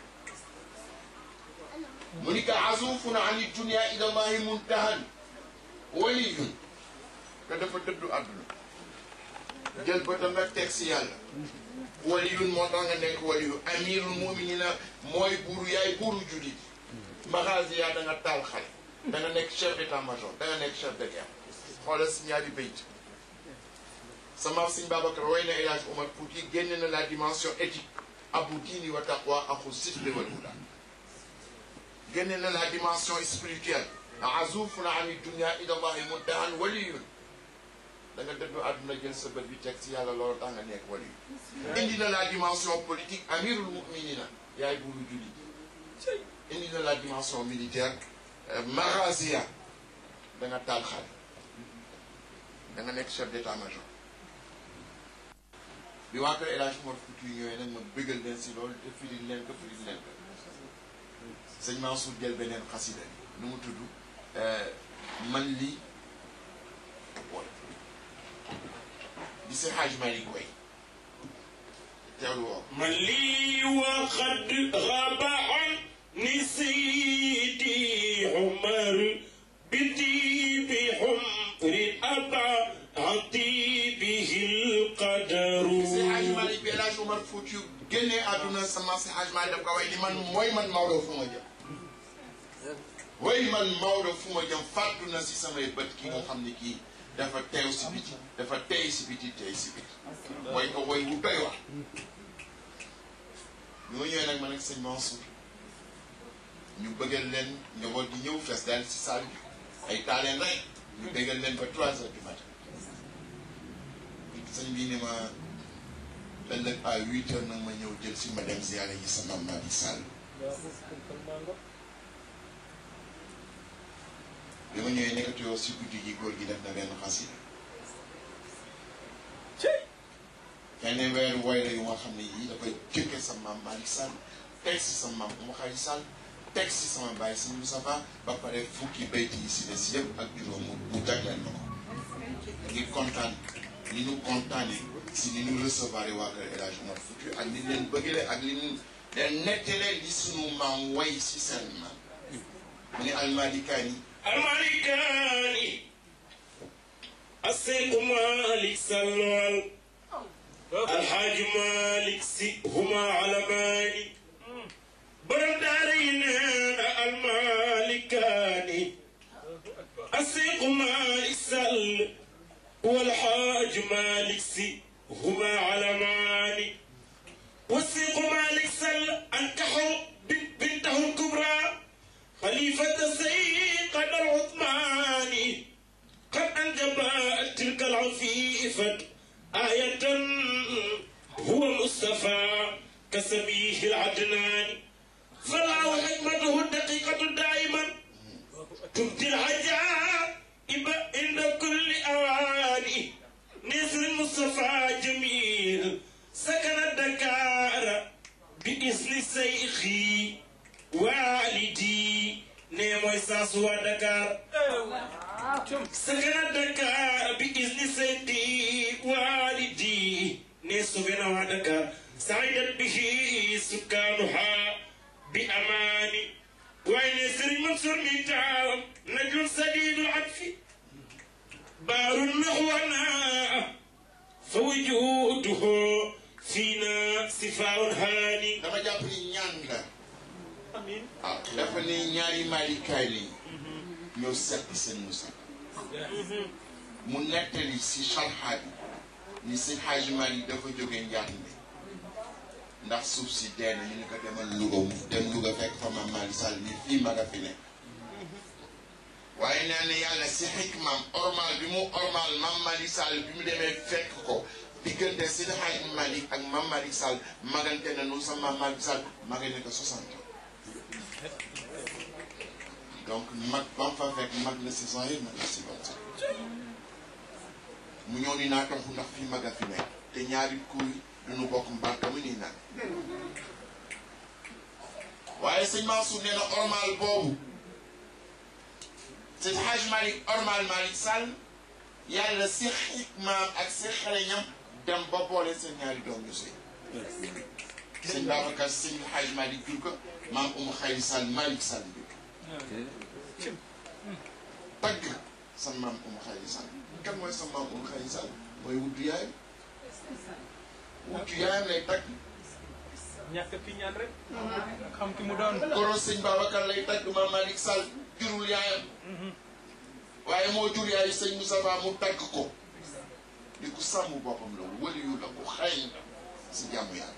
mu ni ka azufun ani dunia ila allahi muntahan waliyun te dafa dëddu àdduna jël bëtam nag teg si yàlla waliyun moo tax nga nekk waliyu amirul muminina mooy buuru yaay buuru julit maxaasi yaa da nga taal xale da nga nekk chef d'état major da nga nekk chef de guerre xoolal si ñaari bayt sama sëñ Babacar way na El Hadj Omar Fouti génne na la dimension éthique abu diini wa taqwa axu sidqi wal huda génne na la dimension spirituelle azufuna ani dunia ila allahi muntahan waliyun da nga dëddu àdduna jël sa bët bi teg si yàlla loolu tax nga nekk waliyu indi na la dimension politique amirul muminina yaay buuru julli indi na la dimension militaire marazia da nga taal xale da nga nekk chef d'état major bi waa kër El Hadj Omar Fouti yu ñëwee nag ma bëggal leen si loolu te firil leen ko firil leen ko sëñ Mansour jël beneen xasida nu mu tudd man lii di si Hadj Malick koy teewlu woo من لي وقد غاب عني سيدي عمر بدي بحمر أبا عطي به القدر si Hadj Malick bi El Hadj Omar Fouti yu génnee àdduna sama si Hadj Malick daf ko way ni man mooy man Maodo fu ma jëm way man Maodo fu ma jëm fàttu na si samay bët ki nga xam ne kii dafa teew si biti dafa tey si biti tey si biti way ko way wu doy wax bi ma ñëwee nag man ak sëñ Mansour ñu bëggal leen njaboot di ñëw fees daal si salle bi ay taaleen rek ñu bëggal leen ba trois heures du matin sëñ bii ni ma ëllëg à huit heures nag ma ñëw jël si ma dem ziyaare yi sama maam Sall bi ma ñëwee nekkati yow si guddi gi góor gi def na benn xasida kenn weeru woy la yu nga xam ne yii dafay jëkke sa maam Malick Sall teg si sa maam Oumou Khady Sall teg si sama baay si Moustapha ba pare fukki bayti yi si des yëpp ak juróom mu mu jagleel na ko ngi kontaan ni ñu kontaane si ni ñu recevoir waa kër El Hadj Omar Fouti ak ni leen bëggale ak li ñu leen nettalee li sunu maam way si seen maam mu ne almalikaani الملكان السيد مالك سلوان الحاج مالك سي هما علمان برم دارين المالكان السيد مالك سل والحاج مالك سي هما علمان والسيق مالك سل أنكحوا بنته الكبرى خليفة سيق العثماني قد أنجبت تلك العفيفة آية هو مصطفى كسر سميه العدنان فالله حكمته الدقيقة دائما تبدي العجائب عند كل أواني نزل المصطفى جميل سكن الدكار بإذن سيخي والدي نيمو ساسوا دكار سكن الدكار بإذن سيدي والدي نسوبنا ودكار سعيدت به سكانها بأمان وين سر منصور ميتام نجم سديد العطف بار نحونا فوجوده فينا صفاء هاني dama jàpp ni ñaan la amiin ah dafa ne ñaari maalikaay lañ ñoo seq seen musa mu nettali si xalxaat yi ni seen Hajj Maalik dafa jóge Njaañbe ndax suuf si dee na ñu ni ko demal Louga mu dem Louga fekk fa Maam Malick Sall ni fii ma nga fi ne waaye nee na yàlla si xikmaam ormal bi mu ormal Maam Malick Sall bi mu demee fekk ko diggante si Hajj Maalik ak Maam Malick Sall magante na nu sa Maam Malick Sall magay ne ko 60 ans donc mag ba mu fa fekk mag la si zahir mag la si batin mu ñëw ni naa toxu ndax fii mag a fi nekk te ñaari kuy duñu bokk mbarka mu nii nag waaye sëñ Mansour nee na ormal boobu sëñ Hajj Malick ormal Malick Sall yàlla si xikmaam ak si xereñam dem ba boole seen ñaari doom ñu sëy sëñ Babacar sëñ Hajj Malick jur ko maam Oumou Khayri Sall Malick Sall jur ko tagg sa maam Oumou Khayri Sall kan mooy sa maam Oumou Khayri Sall mooy wuddu yaayam wuddu yaayam lay tagg ñàkk ki ñaan rek xam ki mu doon koro sëñ Babacar lay tagg maam Malick Sall jurul yaayam waaye moo jur yaayu sëñ Moustapha mu tagg ko di ku sàmm boppam la waliyu la ku xëy la si jàmm yàlla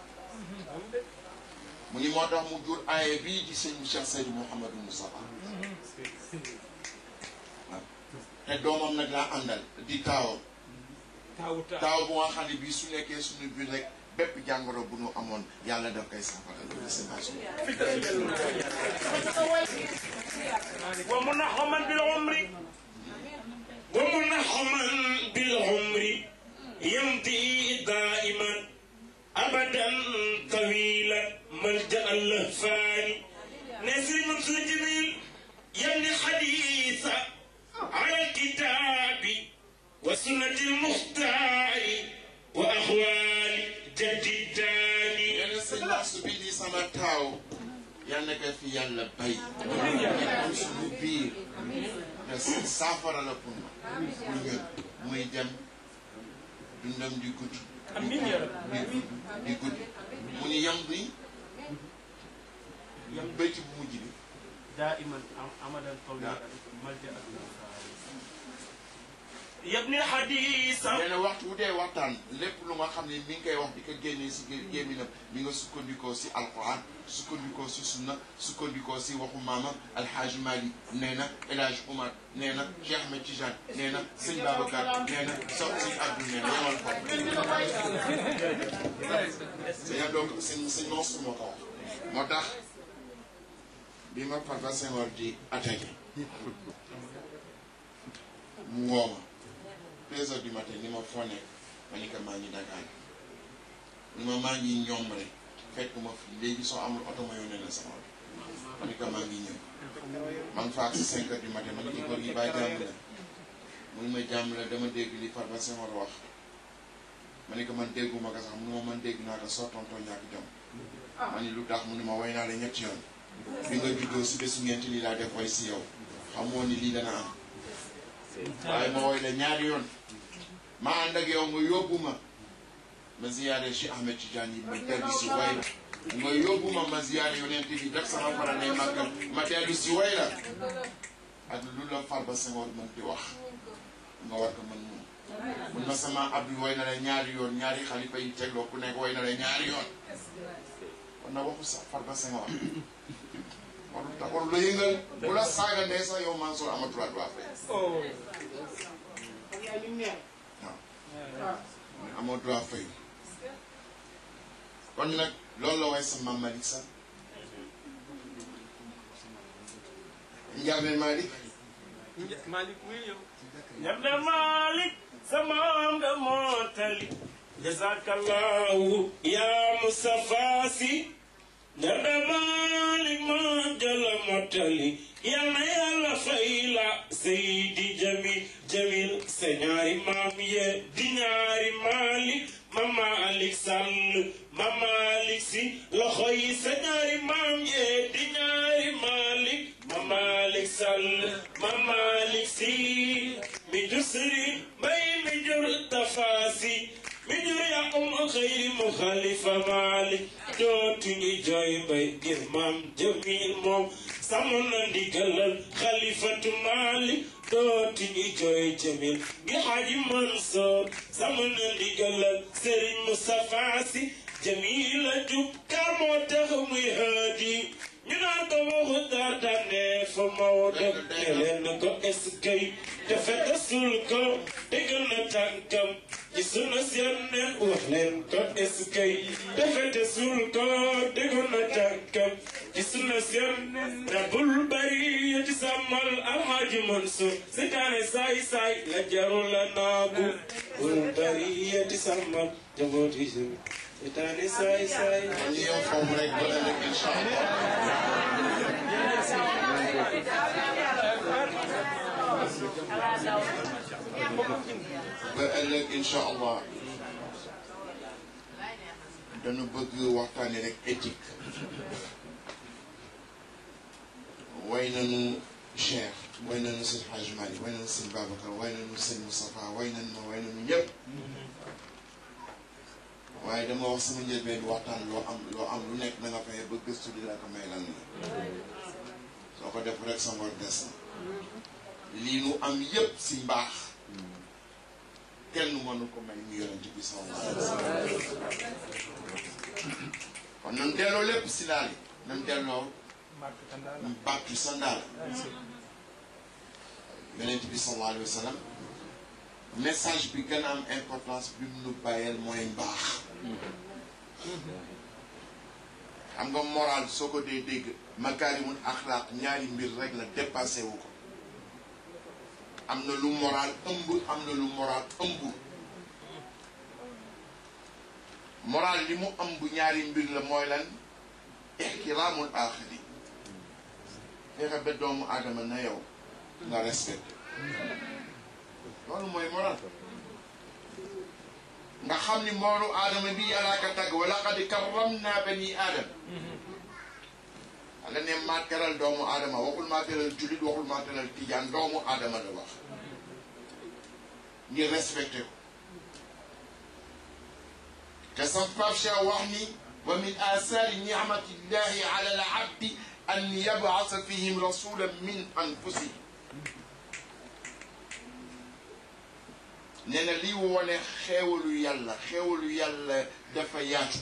mu ni moo tax mu jur aaye bii di sëñ Cheikh Seydou Mouhamadou Moustapha waaw te doomam nag laa àndal di taawam taawu taaw taaw bu nga xam ne bii su nekkee suñu biir rek bépp jàngoro bu nu amoon yàlla daf koy saafara loolu c'est ma ومنحما بالعمر ومنحما بالعمر يمضي دائما ابدا طويلا ملجا اللهفان نسر منصور جميل يمني حديث على الكتاب وسنة المختار وأخوال جد الداني yeneen sëñ Mansour bi di sama taaw yal na ko fi yàlla bay am suñu biir te saafara la pour ma pour ñun muy dem dundam di gudd amiin yaa rabbi di gudd di gudd mu ni yam bi bëcc bu mujj bi دائما امدا طويلا ملجا يبني الحديث nee na waxtu wu dee waxtaan lépp lu nga xam ne mi ngi koy wax di ko génnee si gé- gémminam mi nga sukkandikoo si alquran sukkandikoo si sunna sukkandikoo si waxu maamam alhaaji Mali nee na El Hadj Oumar nee na Cheikh Ahmed Tidiane nee na sëñ Babacar nee na so sëñ Abdou nee na yemal ko sëñ Abdou sëñ sëñ Mansour moo ko wax moo tax bi ma Farba Senghor di attaqué mu woo ma deux heures du matin ni ma foo nekk ma ni ko maa ngi Dakar ni ma maa ngi ñoom rek fekk ma fi léegi soo amul oto ma yónnee la sama oto ma ni ko maa ngi ñëw man fa ak si cinq heures du matin ma ni ko góor gi bàyyi jàmm la mun ma jàmm la dama dégg li Farba Senghor wax ma ni ko man dégguma ko sax mu ma man dégg naa ko soo tontoo ñàkk jom ma ni lu tax mu ni ma way naa la ñetti yoon bi nga juddoo si bésu ñeenti lii laa def way si yow xamoo ni lii dana am waaye ma woy la ñaari yoon ma ànd ak yow nga yóbbu ma ma ziyaare Cheikh Ahmed Tidiane yi ma dellu si way la nga yóbbu ma ma ziyaare yonent bi def sama farane màggal ma dellu si way la ak lu la Farba Senghor mën di wax nga war ko mën mun mun ma sama abdu way na la ñaari yoon ñaari xalifa yi tegloo ku nekk way na la ñaari yoon kon na waxu sa Farba Senghor warul tax warul la yëngal bu la saaga ndee sax yow Mansour amatul droit fay oh amoo droit fay kon nag loolu la way sa maam Malick Sall Ndiame Malick Malick wuy yow Ñabda Malik sama nga mootali jazakallahu ya Mustafa si Ñabda Malik ma jala mootali yal na yàlla fay la Seydi Jamil Jamil sa ñaari maam ye di ñaari Malik ma Malik Sall ma Malik si loxo yi sa ñaari maam ye di ñaari Malik ma Malik Sall ma Malik si mi jur Sëriñ Mbay mi jur Tafaasi mi jur Yaqum xëyri mu Xalifa Malik dootuñu jooy mbay ngir maam Jamil moom sàmm na ndigalal Xalifatu Malik dootuñu jooy Jamil ngir Xaaji Mansoor sàmm na ndigalal Sëriñ Mustafa Si Jamil la jub kar moo tax muy haadi ñu naan ko waxu daatane fa Maodo ne leen ko eskay te fekk sul ko déggal na tànkam ci sunu seen ne wax leen ko eskay te fekk sul ko déggal na tànkam ci sunu seen ne bul bari ci sàmmal alxaaji Mansour seytaane saay saay la jarul la naagu bul bari ci sàmmal jabooti seytaane saay saay ñu yem foofu rek ba ëllëg incha allah ba ëllëg incha allah dañu bëgg waxtaane rek éthique way nañu Cheikh way nañu sëñ Hadj Malick way nañu sëñ Babacar way nañu sëñ Moustapha way nañu ma way nañu ñëpp waaye dama wax sama njëlbeen waxtaan loo am loo am lu nekk na nga fexe ba gëstu di la ko may lan la soo ko def rek sa ngor des na lii nu am yépp si mbaax kenn mënu ko may mu yonent bi sallallahu alayhi wa sallam kon nan delloo lépp si daal yi nan delloo Màkk Kandaala bàttu sa ndaal yonent bi sallallahu alayhi wa sallam message bi gën a am importance bi mu nu bàyyeel mooy mbaax xam nga moral soo ko dee dégg makaarimul axlaaq ñaari mbir rek la dépassé wu ko am na lu moral ëmb am na lu moral ëmb moral li mu ëmb ñaari mbir la mooy lan ixtiraamul aaxiri fexe ba doomu aadama na yow nga respecté loolu mooy moral nga xam ni moolu aadama bi yàllaa ka tagg wa laqad karramna bani aadama ala ne maa teral doomu aadama waxul maa teral jullit waxul maa teral tijaan doomu aadama la wax ngir respecté ko te sam Pape Cheikh wax ni wa min asaari nicmatillahi ala al abdi an yabasa fihim rasulan min anfusihim nee na lii wone xeewalu yàlla xeewalu yàlla dafa yaatu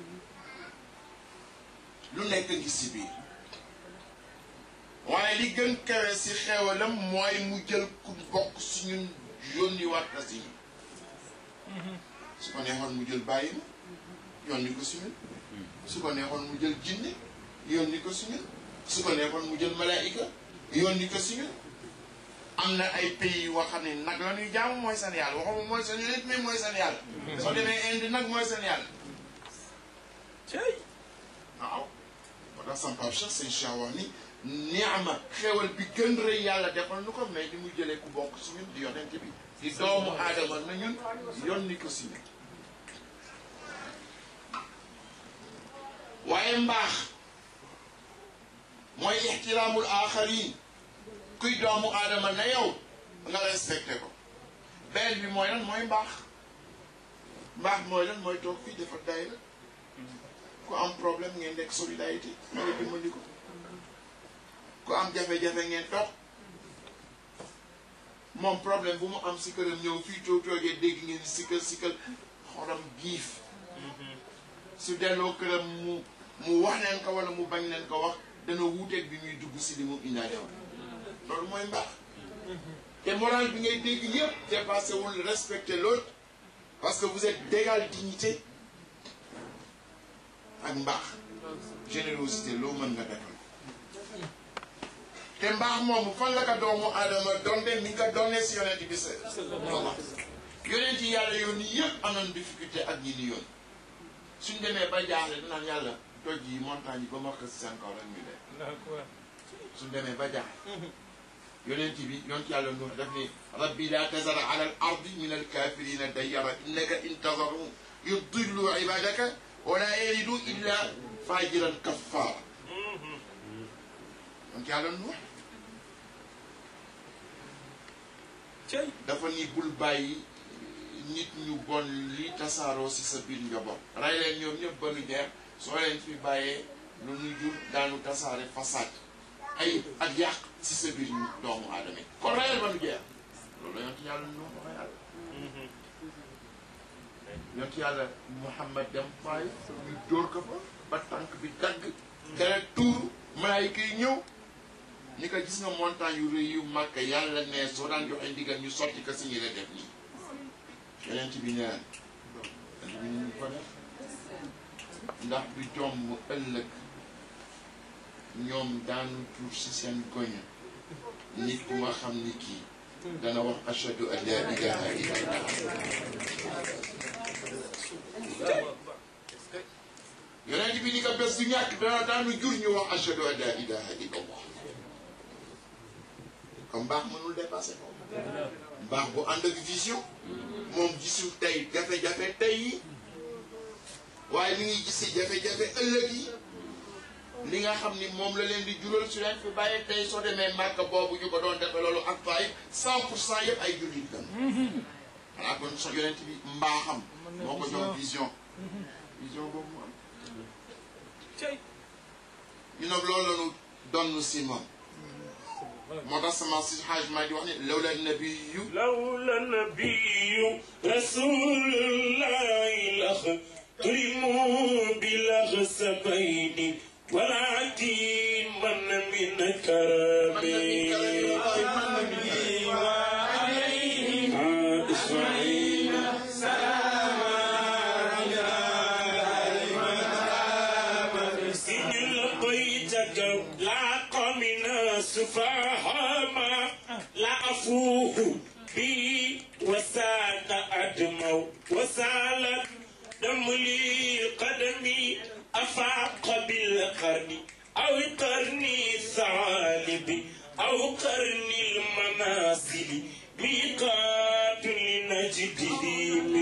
lu nekk ngi si biir waaye li gën kawe si xeewalam mooy mu jël ku bokk si ñun yónni waat na si ñun su ko neexoon mu jël bàyyi ma yónni ko si ñun su ko neexoon mu jël jinne yónni ko si ñun su ko neexoon mu jël malaayika yónni ko si ñun am na ay pays yoo xam ne nag la ñuy jaamu mooy seen yàlla waxuma mooy seen nit mais mooy seen yàlla soo demee Inde nag mooy seen yàlla cey waaw moo tax sama Pape Cheikh seen Cheikh wax ni niama xewal bi gën rëy yàlla defal nu ko mais li muy jëlee ku bokk si ñun di yonent bi di doomu aadama na ñun yónni ko si ñun waaye mbaax mooy ixtiraamul aaxarin kuy doomu aadama na yow nga respecté ko benn bi mooy lan mooy mbaax mbaax mooy lan mooy toog fii dafa day la ku am problème ngeen nekk solidarité nga nga dimbali ko ku am jafe-jafe ngeen toog moom problème bu mu am si këram ñëw fii toog toogee dégg ngeen sikkal sikkal xolam giif su delloo këram mu mu wax leen ko wala mu bañ leen ko wax dana wuuteeg bi muy dugg si li mu indaale woon loolu mooy mbaax te moral bi ngay dégg yëpp dépassé wul respecter l'autre parce que vous êtes d'égale dignité ak mbaax générosité loo mën nga defal te mbaax moomu fan la ko doomu aadama donde mi nga donne si yonent bi sa yonent yi yàlla yoon yi yëpp am nañ difficulté ak ñi ni yoon suñ demee ba jaaxle dinaan yàlla doj yi montagne yi ba ma xës seen kaw rek ñu dee suñ demee ba jaaxle yonent bi yonent yàlla Nuux daf ni rabbi laa tazar ala al ardi min al kafirina dayyara innaka in tazarhum yudillu ibadaka wala yalidu illa fajiran kaffara yonent yàlla Nuux cey dafa ni bul bàyyi nit ñu bon li tasaaroo si sa biir njaboot rey leen ñoom ñëpp ba nu jeex soo leen fi bàyyee lu ñu jur daanu tasaare façade ay ak yàq si sa biir doomu aadama yi kon reyal ba nu jeex loolu la yonent yàlla nu wax yàlla yonent yàlla Muhammad dem faay ñu dóor ko fa ba tànk bi dagg deret tuuru malaayika yi ñëw ni ko gis nga montagne yu rëy yu màkk yàlla ne soo daan joxe ndigal ñu sotti ko si ñi la def nii yeneen ci bi neen yeneen bi ñu ko def ndax du jomb ëllëg ñoom daanu tuur si seen goñ nit ku nga xam ni kii dana wax ashadu an la ilaha illallah yeneen bi ni ko bés du ñàkk dana daanu jur ñu wax ashadu an la ilaha illallah comme mbaax mënul dépassé ko mbaax bu ànd ak vision moom gisul tey jafe-jafe tey yi waaye mi ngi gis si jafe-jafe ëllëg yi li nga xam ni moom la leen di jural su leen fi bàyyee tey soo demee màkk boobu ñu ko doon defe loolu ak faay cent pour cent yëpp ay jullit lan xanaa kon so yonent bi mbaaxam moo ko jox vision vision boobu mu am cey ñu nag loolu la ñu donn si moom moo tax sama si xaaj maa di wax ni lawla nabiyu لولا النبي رسول الله لخترموا بالأغسبين ولكن من من كرمه إسماعيل إن لقيتك لاق من سفاهما لعفوه بي وساق أدمو وسالت دم لي قدمي أفاق بالقرن أو قرني الثعالب أو قرن المنازل ميقات لنجدهم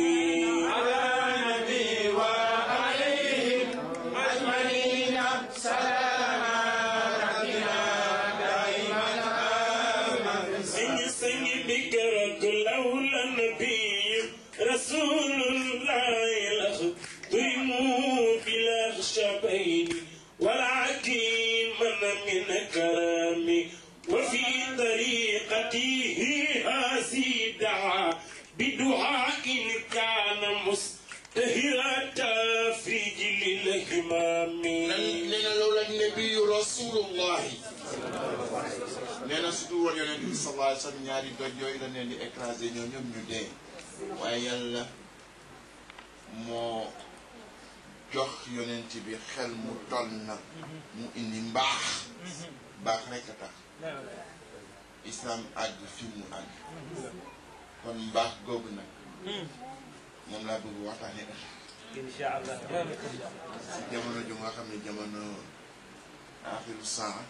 سني سني بكرك لولا النبي رسول الله لخدموا بالأخشبين ولكن من من كرامي وفي طريقته هذه دعا بدعاء كان مستهرة في جل الهمام nee na lawla nabiyu rasulullahi nee na su dul woon yonent bi sallallahu alayhi wa sallam ñaari doj yooyu la leen di écrasé ñoo ñoom ñu dee waaye yàlla moo jox yonent bi xel mu toll na mu indi mbaax baax rek a tax islam àgg fi mu àgg kon mbaax googu nag moom laa bëgg waxtaane incha allah si jamono ju nga xam ne jamono axiru saa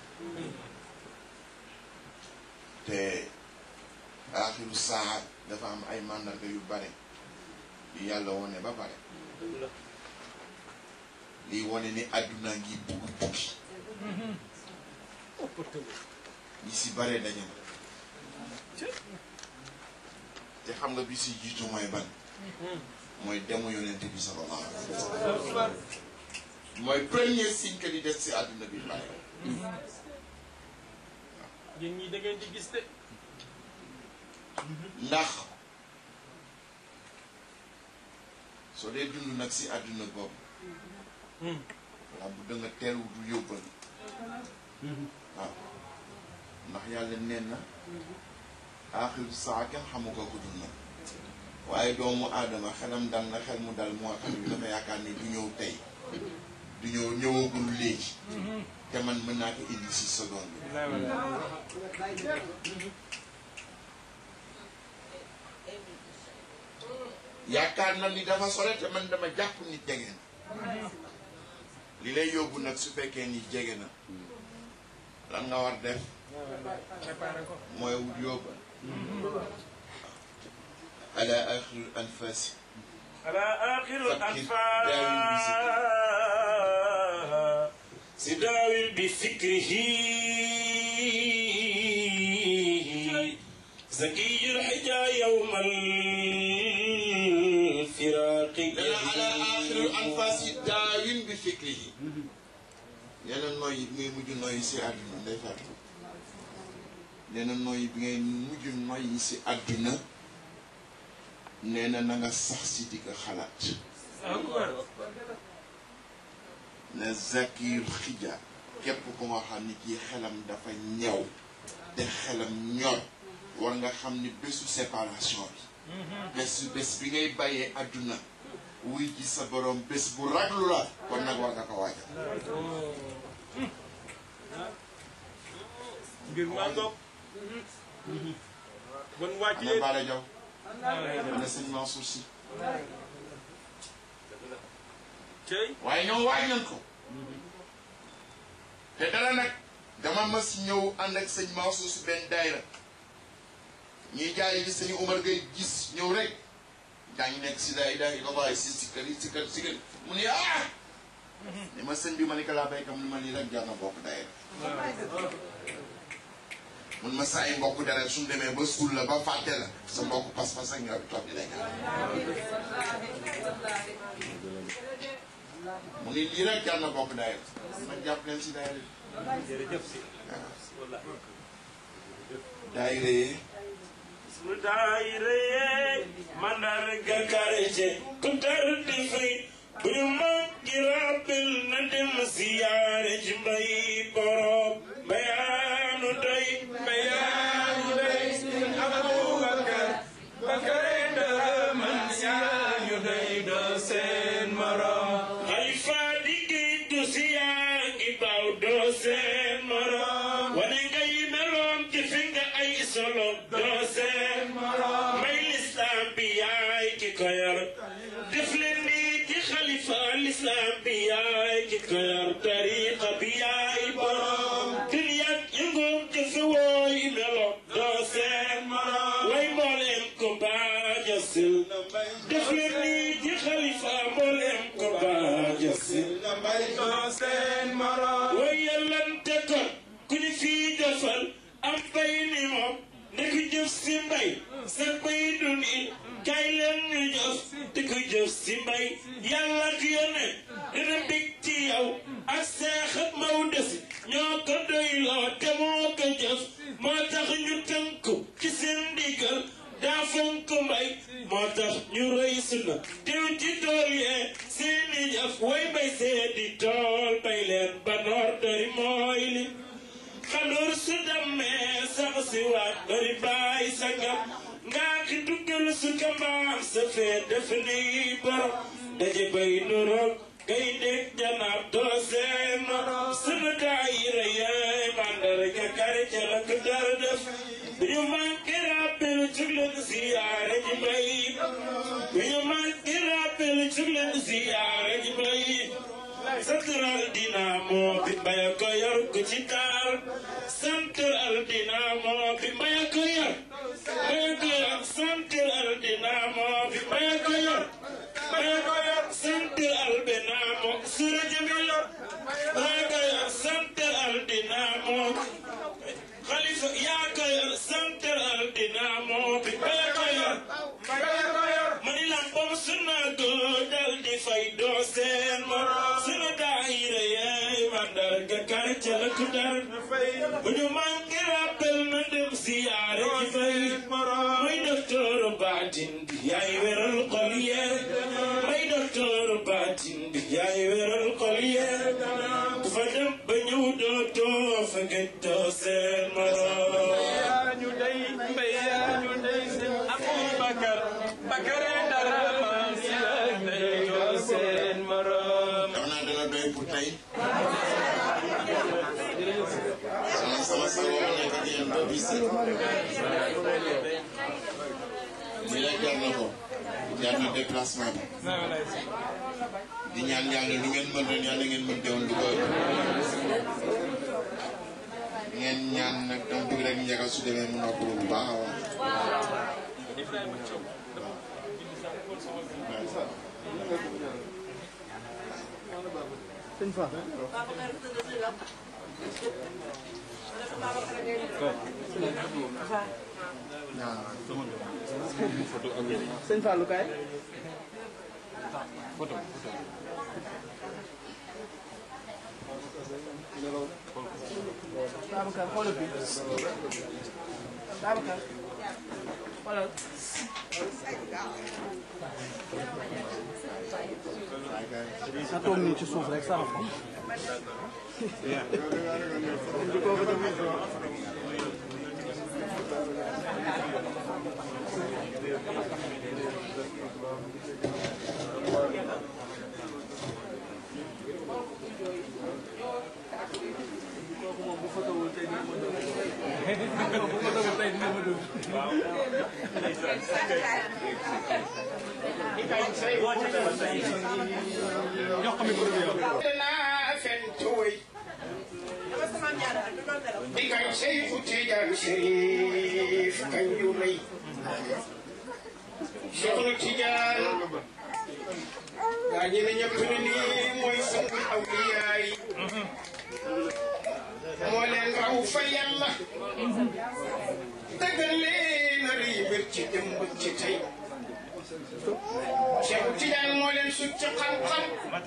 te axiru saa dafa am ay màndarga yu bare yu yàlla wone ba pare lii wone ni àdduna ngi bugg buggi ñi si bare daje na te xam nga bi si jiitu mooy ban mooy demu yonent bi sallallahu alayhi wa sallam mooy premier signe que di des si àdduna bi bare yéen ñii da ngeen di gis de ndax soo dee dund nag si àdduna boobu waaw bu da nga teel wutu yóbbal waaw ndax yàlla neen na aaxiru saa kenn xamu ko ku dul nag waaye doomu aadama xelam dal na xel mu dal moo xam ne dafa yaakaar ni du ñëw tey du ñëw ñëwagul léegi te man mën naa ko indi si seconde bi yaakaar na ni dafa sore te man dama jàpp ni jege na li lay yóbbu nag su fekkee ni jege na lan nga war def mooy wut yóbba ala axirul anfasi على آخر فكر الأنفاس سداوي بفكره زكي الحجا يوم الفراق dana ala axirul anfasi daawin bi fikrihi nee na nooyi bi ngay mujj nooyi si àdduna nday fàttu nee na nooyi bi ngay mujj nooyi si àdduna nee na na nga sax si di ko xalaat na zakir xija képp ku nga xam ni kii xelam dafa ñëw te xelam ñor war nga xam ni bésu séparation bi bés bés bi ngay bàyyee àdduna wuy ji sa borom bés bu raglu la kon nag war nga ko waajal mbir maa ngoog bon wàcc ana leen Bara Diaw ana sëñ Mansour Sy cey waaye ñoom waaj nañ ko te dara nag dama mas ñëw ànd ak sëñ Mansour Sy benn daayra ñuy jaay gi sëñ Umar Gueye gis ñëw rek daa ngi nekk si laa ilaaha illallaah si si kër si kër si kër mu ne ah ni ma sëñ bi ma ni ko laa béykam ni ma lii rek jar na bokk daayra mun ma saa yi mbokk dara suñ demee ba suul la ba fàtte la sa mbokk pas-pas ak ñor toog di lay ñaan mu ni lii rek jar na bokk daayra ma jàpp leen si daayra jërëjëf si waaw daayra yi sunu daayira yee mandarga quartier ku tar di fay bu ñu mag gi rappel na dem siyaare ci mbay borom bayaanu doy bayaanu doy sin Abubakar Bakare dara man yaa ñu doy doo seen morom xalifa liggéey du siyaa ngi baaw doo seen morom wane ngay meloom ci fi nga ay solo doo seen morom may lislaam bi yaay ki ko yor def leen nii ci xalifa lislaam bi yaay ki ko yor tariqa bi yaay borom duniyaat yëngoom ci fi wooy meloom doo seen morom way mbooleem ko baaja sil def leen nii ci xalifa mbooleem ko baaja sil doo seen morom way yàllante ko ku ñu fii defal am bay ni moom ndek jëf si mbay sa bay dun it kay leen ñu jëf di ko jëf si mbay yàlla ak yone dina bég ci yow ak seex ak maw desi ñoo ko doyloo te moo ko jëf moo tax ñu tënku ci seen ndigal daa fonk mbay moo tax ñu rëy suna teew ci tool yee seeni jëf way bay seedi tool bay leen ba noor dari mooy li xaloor su demee sax si waat bari baay sangam ngaa ki duggal su kambaam sa fee def ni borom daje bay nuroog gay dég janaab doo seen morom sunu daayira yee mandarga kare ca la ko dara def bu ñu manqué rappel jug leen ziyaare ji bay bu ñu manqué rappel jug leen ziyaare ji bay Central Dynamo bi mbaya ko yor ko ci taal Central Dynamo bi mbaya ko yor mbaya ko yor Central Dynamo bi mbaya ko yor mbaya ko yor Central Dynamo sura jami yor mbaya ko yor Central Dynamo Khalifa yaa ko yor Central Dynamo bi mbaya ko yor mani lambam suna go dal di fay doo seen morom suna daayira yeey mandarga kar ca la ku dar bu ñu manqué rappel na dem siyaare ji fay muy docteur baatin bi yaay weral xol yee muy docteur baatin bi yaay weral xol yee ku fa dem ba ñëw doo too fa gëj doo seen morom yaa ñu day mbay yaa ñu day seen Abubakar Bakare dara man yaa ñu day doo seen morom xam naa dana doy pour tey sa woo nekk ak yéen ba bis set lii rek jar na ko jar na déplacement bi di ñaan yàlla lu ngeen mën ren yàlla ngeen mën teewoon du ko ngeen ñaan nag dama bëgg rek njagal su demee mu noppalu bu baax a baax sëñ Fallou kaay. Babacar xoolal bi Babacar xoolal. na toog nii ci suuf rek sarax ko. danaa fen tooy digal Seyfu Tijaan Sharif kañ yu rëy Seexu Tijaan gaa ñi ne ñëpp ne nii mooy sangu awliyaa yi moo leen raw fa yàlla dëggal leen a rëy mbir ci démb ci tey Seexu Tijaan moo leen sut ci xam-xam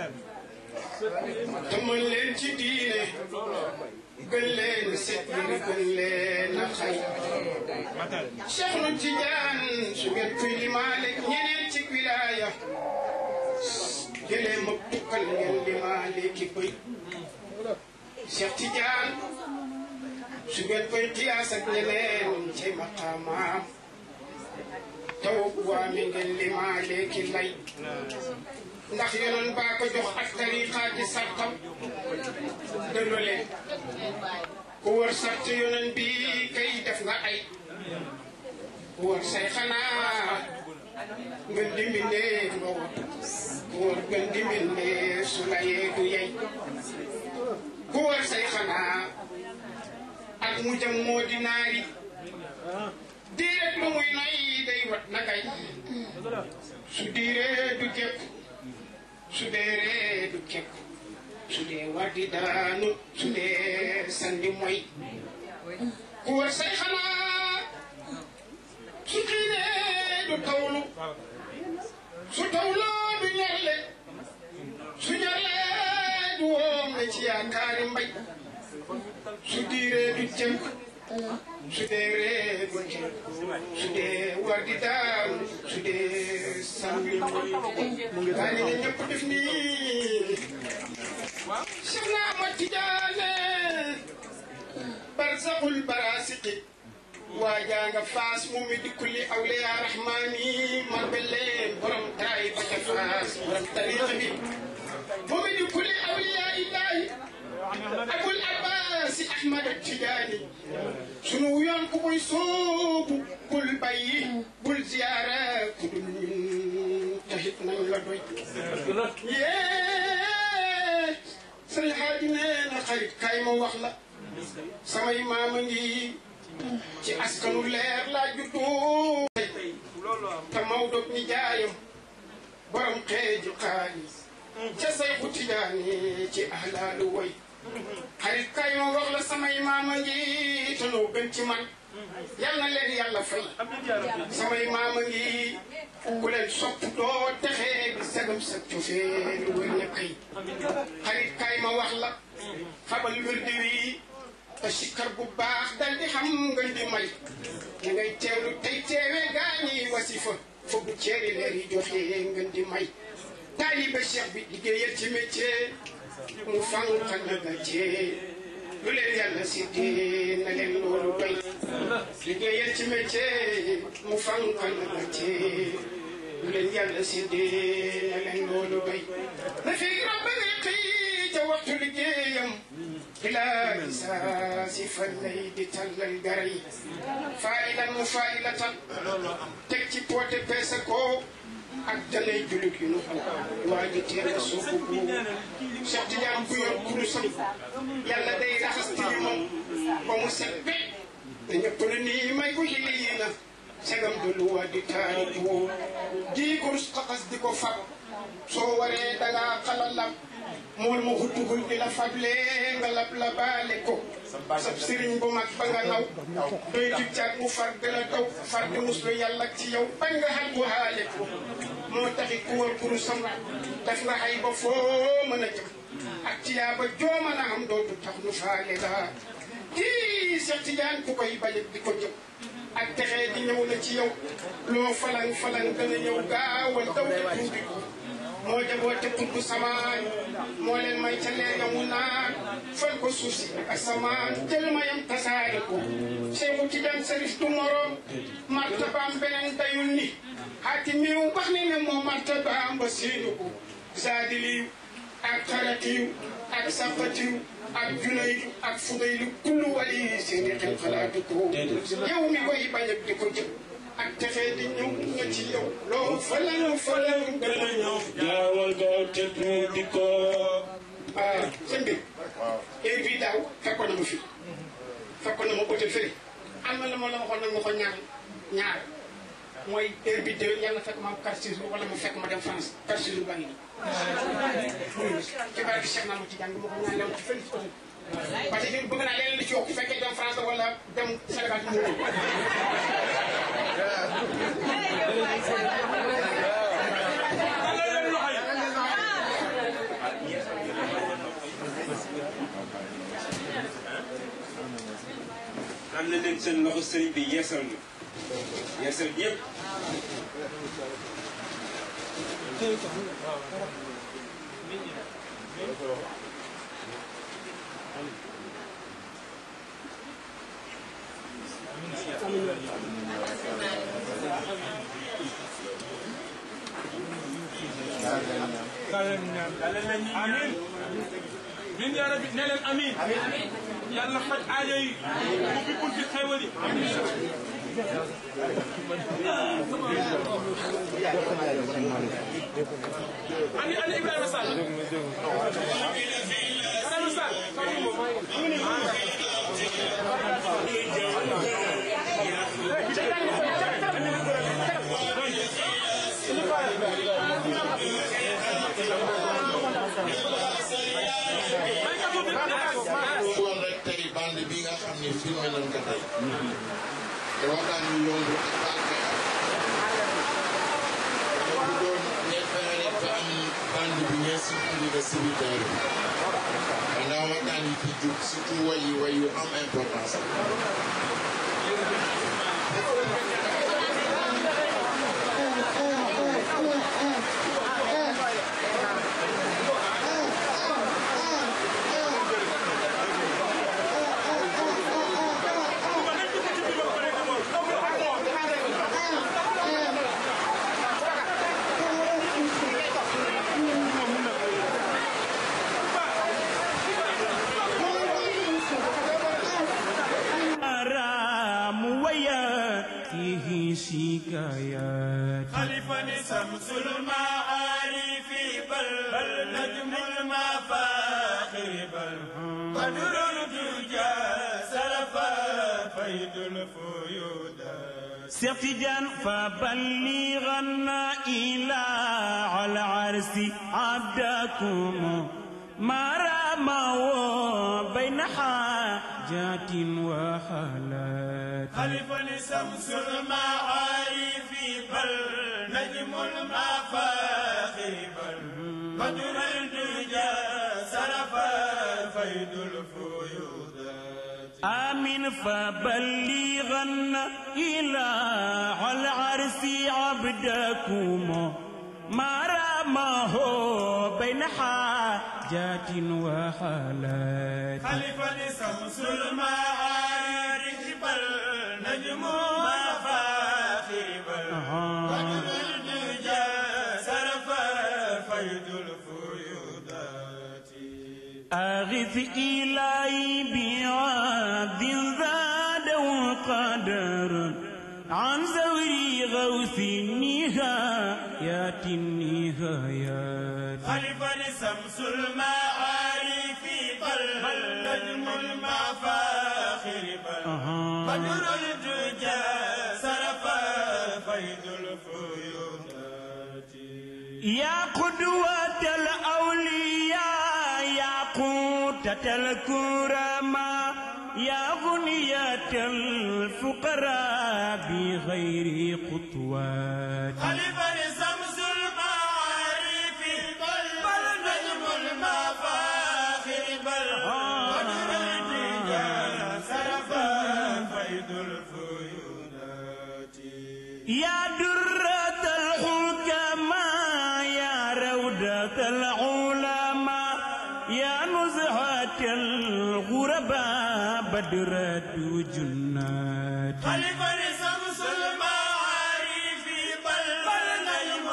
te mën leen ci diine gën leen set yi gën leen a xay Cheikh nu Tijaan su ngeen kuy limaale ñeneen ci wilaaya jëlee ma tukkal ngeen limaale ki bëy Cheikh Tijaan su ngeen koy xiyaas ak ñeneen ci maqaamaam taw waa mi ngeen limaale ki lay ndax yonoon baa ko jox ak tariqa ci sartam dëllu leen ku wër sart yonoon bi kay def nga ay ku wër say xanaa ngën di mbindee nga wut ku wër ngën di mbindee su la yee du yey ku wër say xanaa ak mu jëm moo di naari diiret lu muy noy day wat na kay su diiree du jekk su dee ree du kekk su dee waddi daanu su dee sandi moy ku war say xalaat su xiinee du tawlu su tawloo du ñorle su ñorle du woom ne ci yaakaari mbay su diiree du jënk su dee ree du kekk su dee waddi daanu su dee sandi moy gaa ñi ne ñëpp def nii Cheikh na Ahmad Tidiane barzaxul barasiqi waajaa nga faas mu mi di kulli awliya rahmani marbelleen borom taay ba ca faas borom tariqa bi mu mi di kulli awliya illahi abul abbasi ahmad Tidiane sunu yoon ku koy soobu bul bàyyi bul ziyaara ku dul ñun taxit nañ la doy yee sëriñ xaaji nee na xarit kay ma wax la samay maama ngi ci askanu leer laa juddoo te Maodo ni jaayam borom xeeju xaalis ca Sayxu Tijaani ci ahlaalu way xarit kay ma wax la samay maama ngi te noo gën ci man yal na leen yàlla fay samay maama ngi ku leen sopp doo texee di sagam sa cofeel wër na kay xarit kay ma wax la xabal wérdi wi te sikkar bu baax dal di xam nga di may ña ngay teewlu tey teewee gaañi wasifa foogu ceeri leer yi joxe nga di may taalibe cheikh bi liggéeyal ci métier mu fànq na nga cee lu leen yàlla séddee na leen loolu doy liggéeyal ci métier mu fànq na nga cee lu leen yàlla séddee na leen loolu doy na fi rabbi xëy ca waxtu liggéeyam bilaa isaa si fan lay di tàllal gara yi faayilan mu faayilatan teg ci poote peese ko ak danay julit yu nu xam waa ji teel a suufu bu Cheikh Tidiane bu yor kurusam yàlla day raxas tilimam ba mu set be te ñëpp na nii may ko xili na segam du lu waa di taariku di kurus xaxas di ko fab soo waree dangaa xalalam mool mu xuttugul di la fable nga lab la baale ko sab sëriñ bu mag ba nga naw doy di caat mu far di la daw far di muslu yàlla ci yow bañ nga xal bu haale ko moo taxi ku wër kurusam def nga xay ba foo mën a jëm ak ci yaa ba joo mën a am dootu tax nu faale la kii Cheikh Tidiane ku koy balit di ko jëm ak texee di ñëw na ci yow loo falang falang dana ñëw gaawal daw te tuubi ko moo jaboote tudd samaan moo leen may ca leer ya mu naan fal ko suuf si ak asamaan jël mayam tasaare ko Seexu Tijaan Sarif du moroom martabaam beneen dayul ni xaati miiw wax ne ne moo martabaam ba séenu ko zaadiliw ak xaratiw ak saqatiw ak junaydu ak fudaylu kullu wali seeni xel xalaatu ko yow mi koy bañ a di ko jëm ak texee di ñëw nga ci yow loo falan falan gën a ñëw gaawal gaaw te tuuti ko ah sëñ bi heure bii daaw fekkoon na ma fi fekkoon na ma hôtel fële am na la ma la waxoon nag ma ko ñaar ñaar mooy heure bi déwén yàlla fekk ma am carte séjour wala ma fekk ma dem France carte séjour baa ngi nii ci barke Cheikh naa ma ci jàng ma ko ñaan lew ci fële ci hôtel parce que bëgg naa leneen li ci yokk bu fekkee dem France wala dem Sénégal ci mu am na leen seen loxo sëriñ bi yeesal na yeesal yëpp amiin min yaa rabbi ne leen amiin yàlla faj aajo yi ubbi bunti xéewal yi ani ani Ibrahima Sall Ibrahima Sall woon rek tey bande bi nga xam ne filmé nañ ko tey te waxtaan yu yomb ak barke ak dama bëggoon ngeen fexe rek ba am bande bi ngeen circulé ko si biir daara bi ndax waxtaan yi fi jub surtout way yi way yu am importance رام وياته شكايات خليفة شمس المعارف بل نجم المفاخر بل بدر الدجى سلفا فيد الفيود سيتجان فبلغنا إلى على عرس عبدكم ما رموا بين حاجات وحالات خليفة شمس المعارف بل نجم المفاخر بل بدر الدجى سلفا فيد الفيودات آمين فبلغنا إلى على عرس عبدكم ما رماه بين حاجات وحالات خليفة شمس المعارف بل نجم مفاخر بل بدر الدجى ألف إلهي بعبد زاد قدر عن زوري غوث النهايات النهايات خلفا شمس المعارف قلب النجم المفاخر بل بدر الدجى سرف فيض الفيوضات يا قدوة الأولياء يا قوتة الكرماء يا غنية الفقراء بغير خطوات خلفا شمس المعارف قلب النجم المفاخر بل بدر الدجى سرف فيض الفيوضات يا درة الحكماء يا روضة العلماء يا نزهة الغرباء بدرة جنات خلفا شمس المعارف بل بل نجم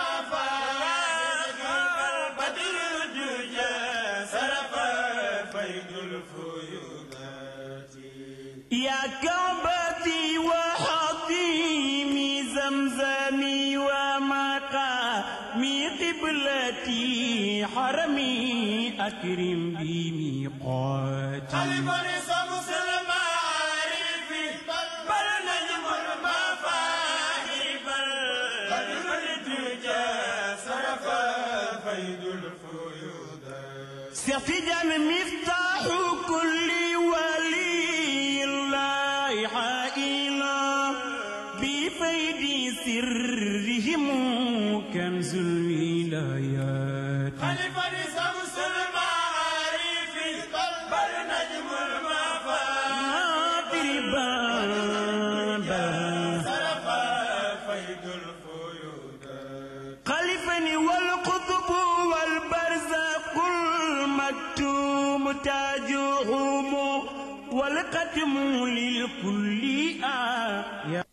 المفاخر بدر الدجى سرف فيض الفيوضات يا كعبتي وحطيمي زمزمي ومقامي قبلتي حرمي أكرم بميقاتي خلفا شمس المعارف بل نجم المفاخر بل بدر الدجى سرف فيض الفيوضات سفجا مفتاح كل ولي الله حائلا بفيد سرهم كنز الولايات خلفا شمس المعارف بل نجم المفاخر بابا سرف فيض الفيوضات خلفني والقطب والبرزق المكتوم تاجهم والقتم للكل آية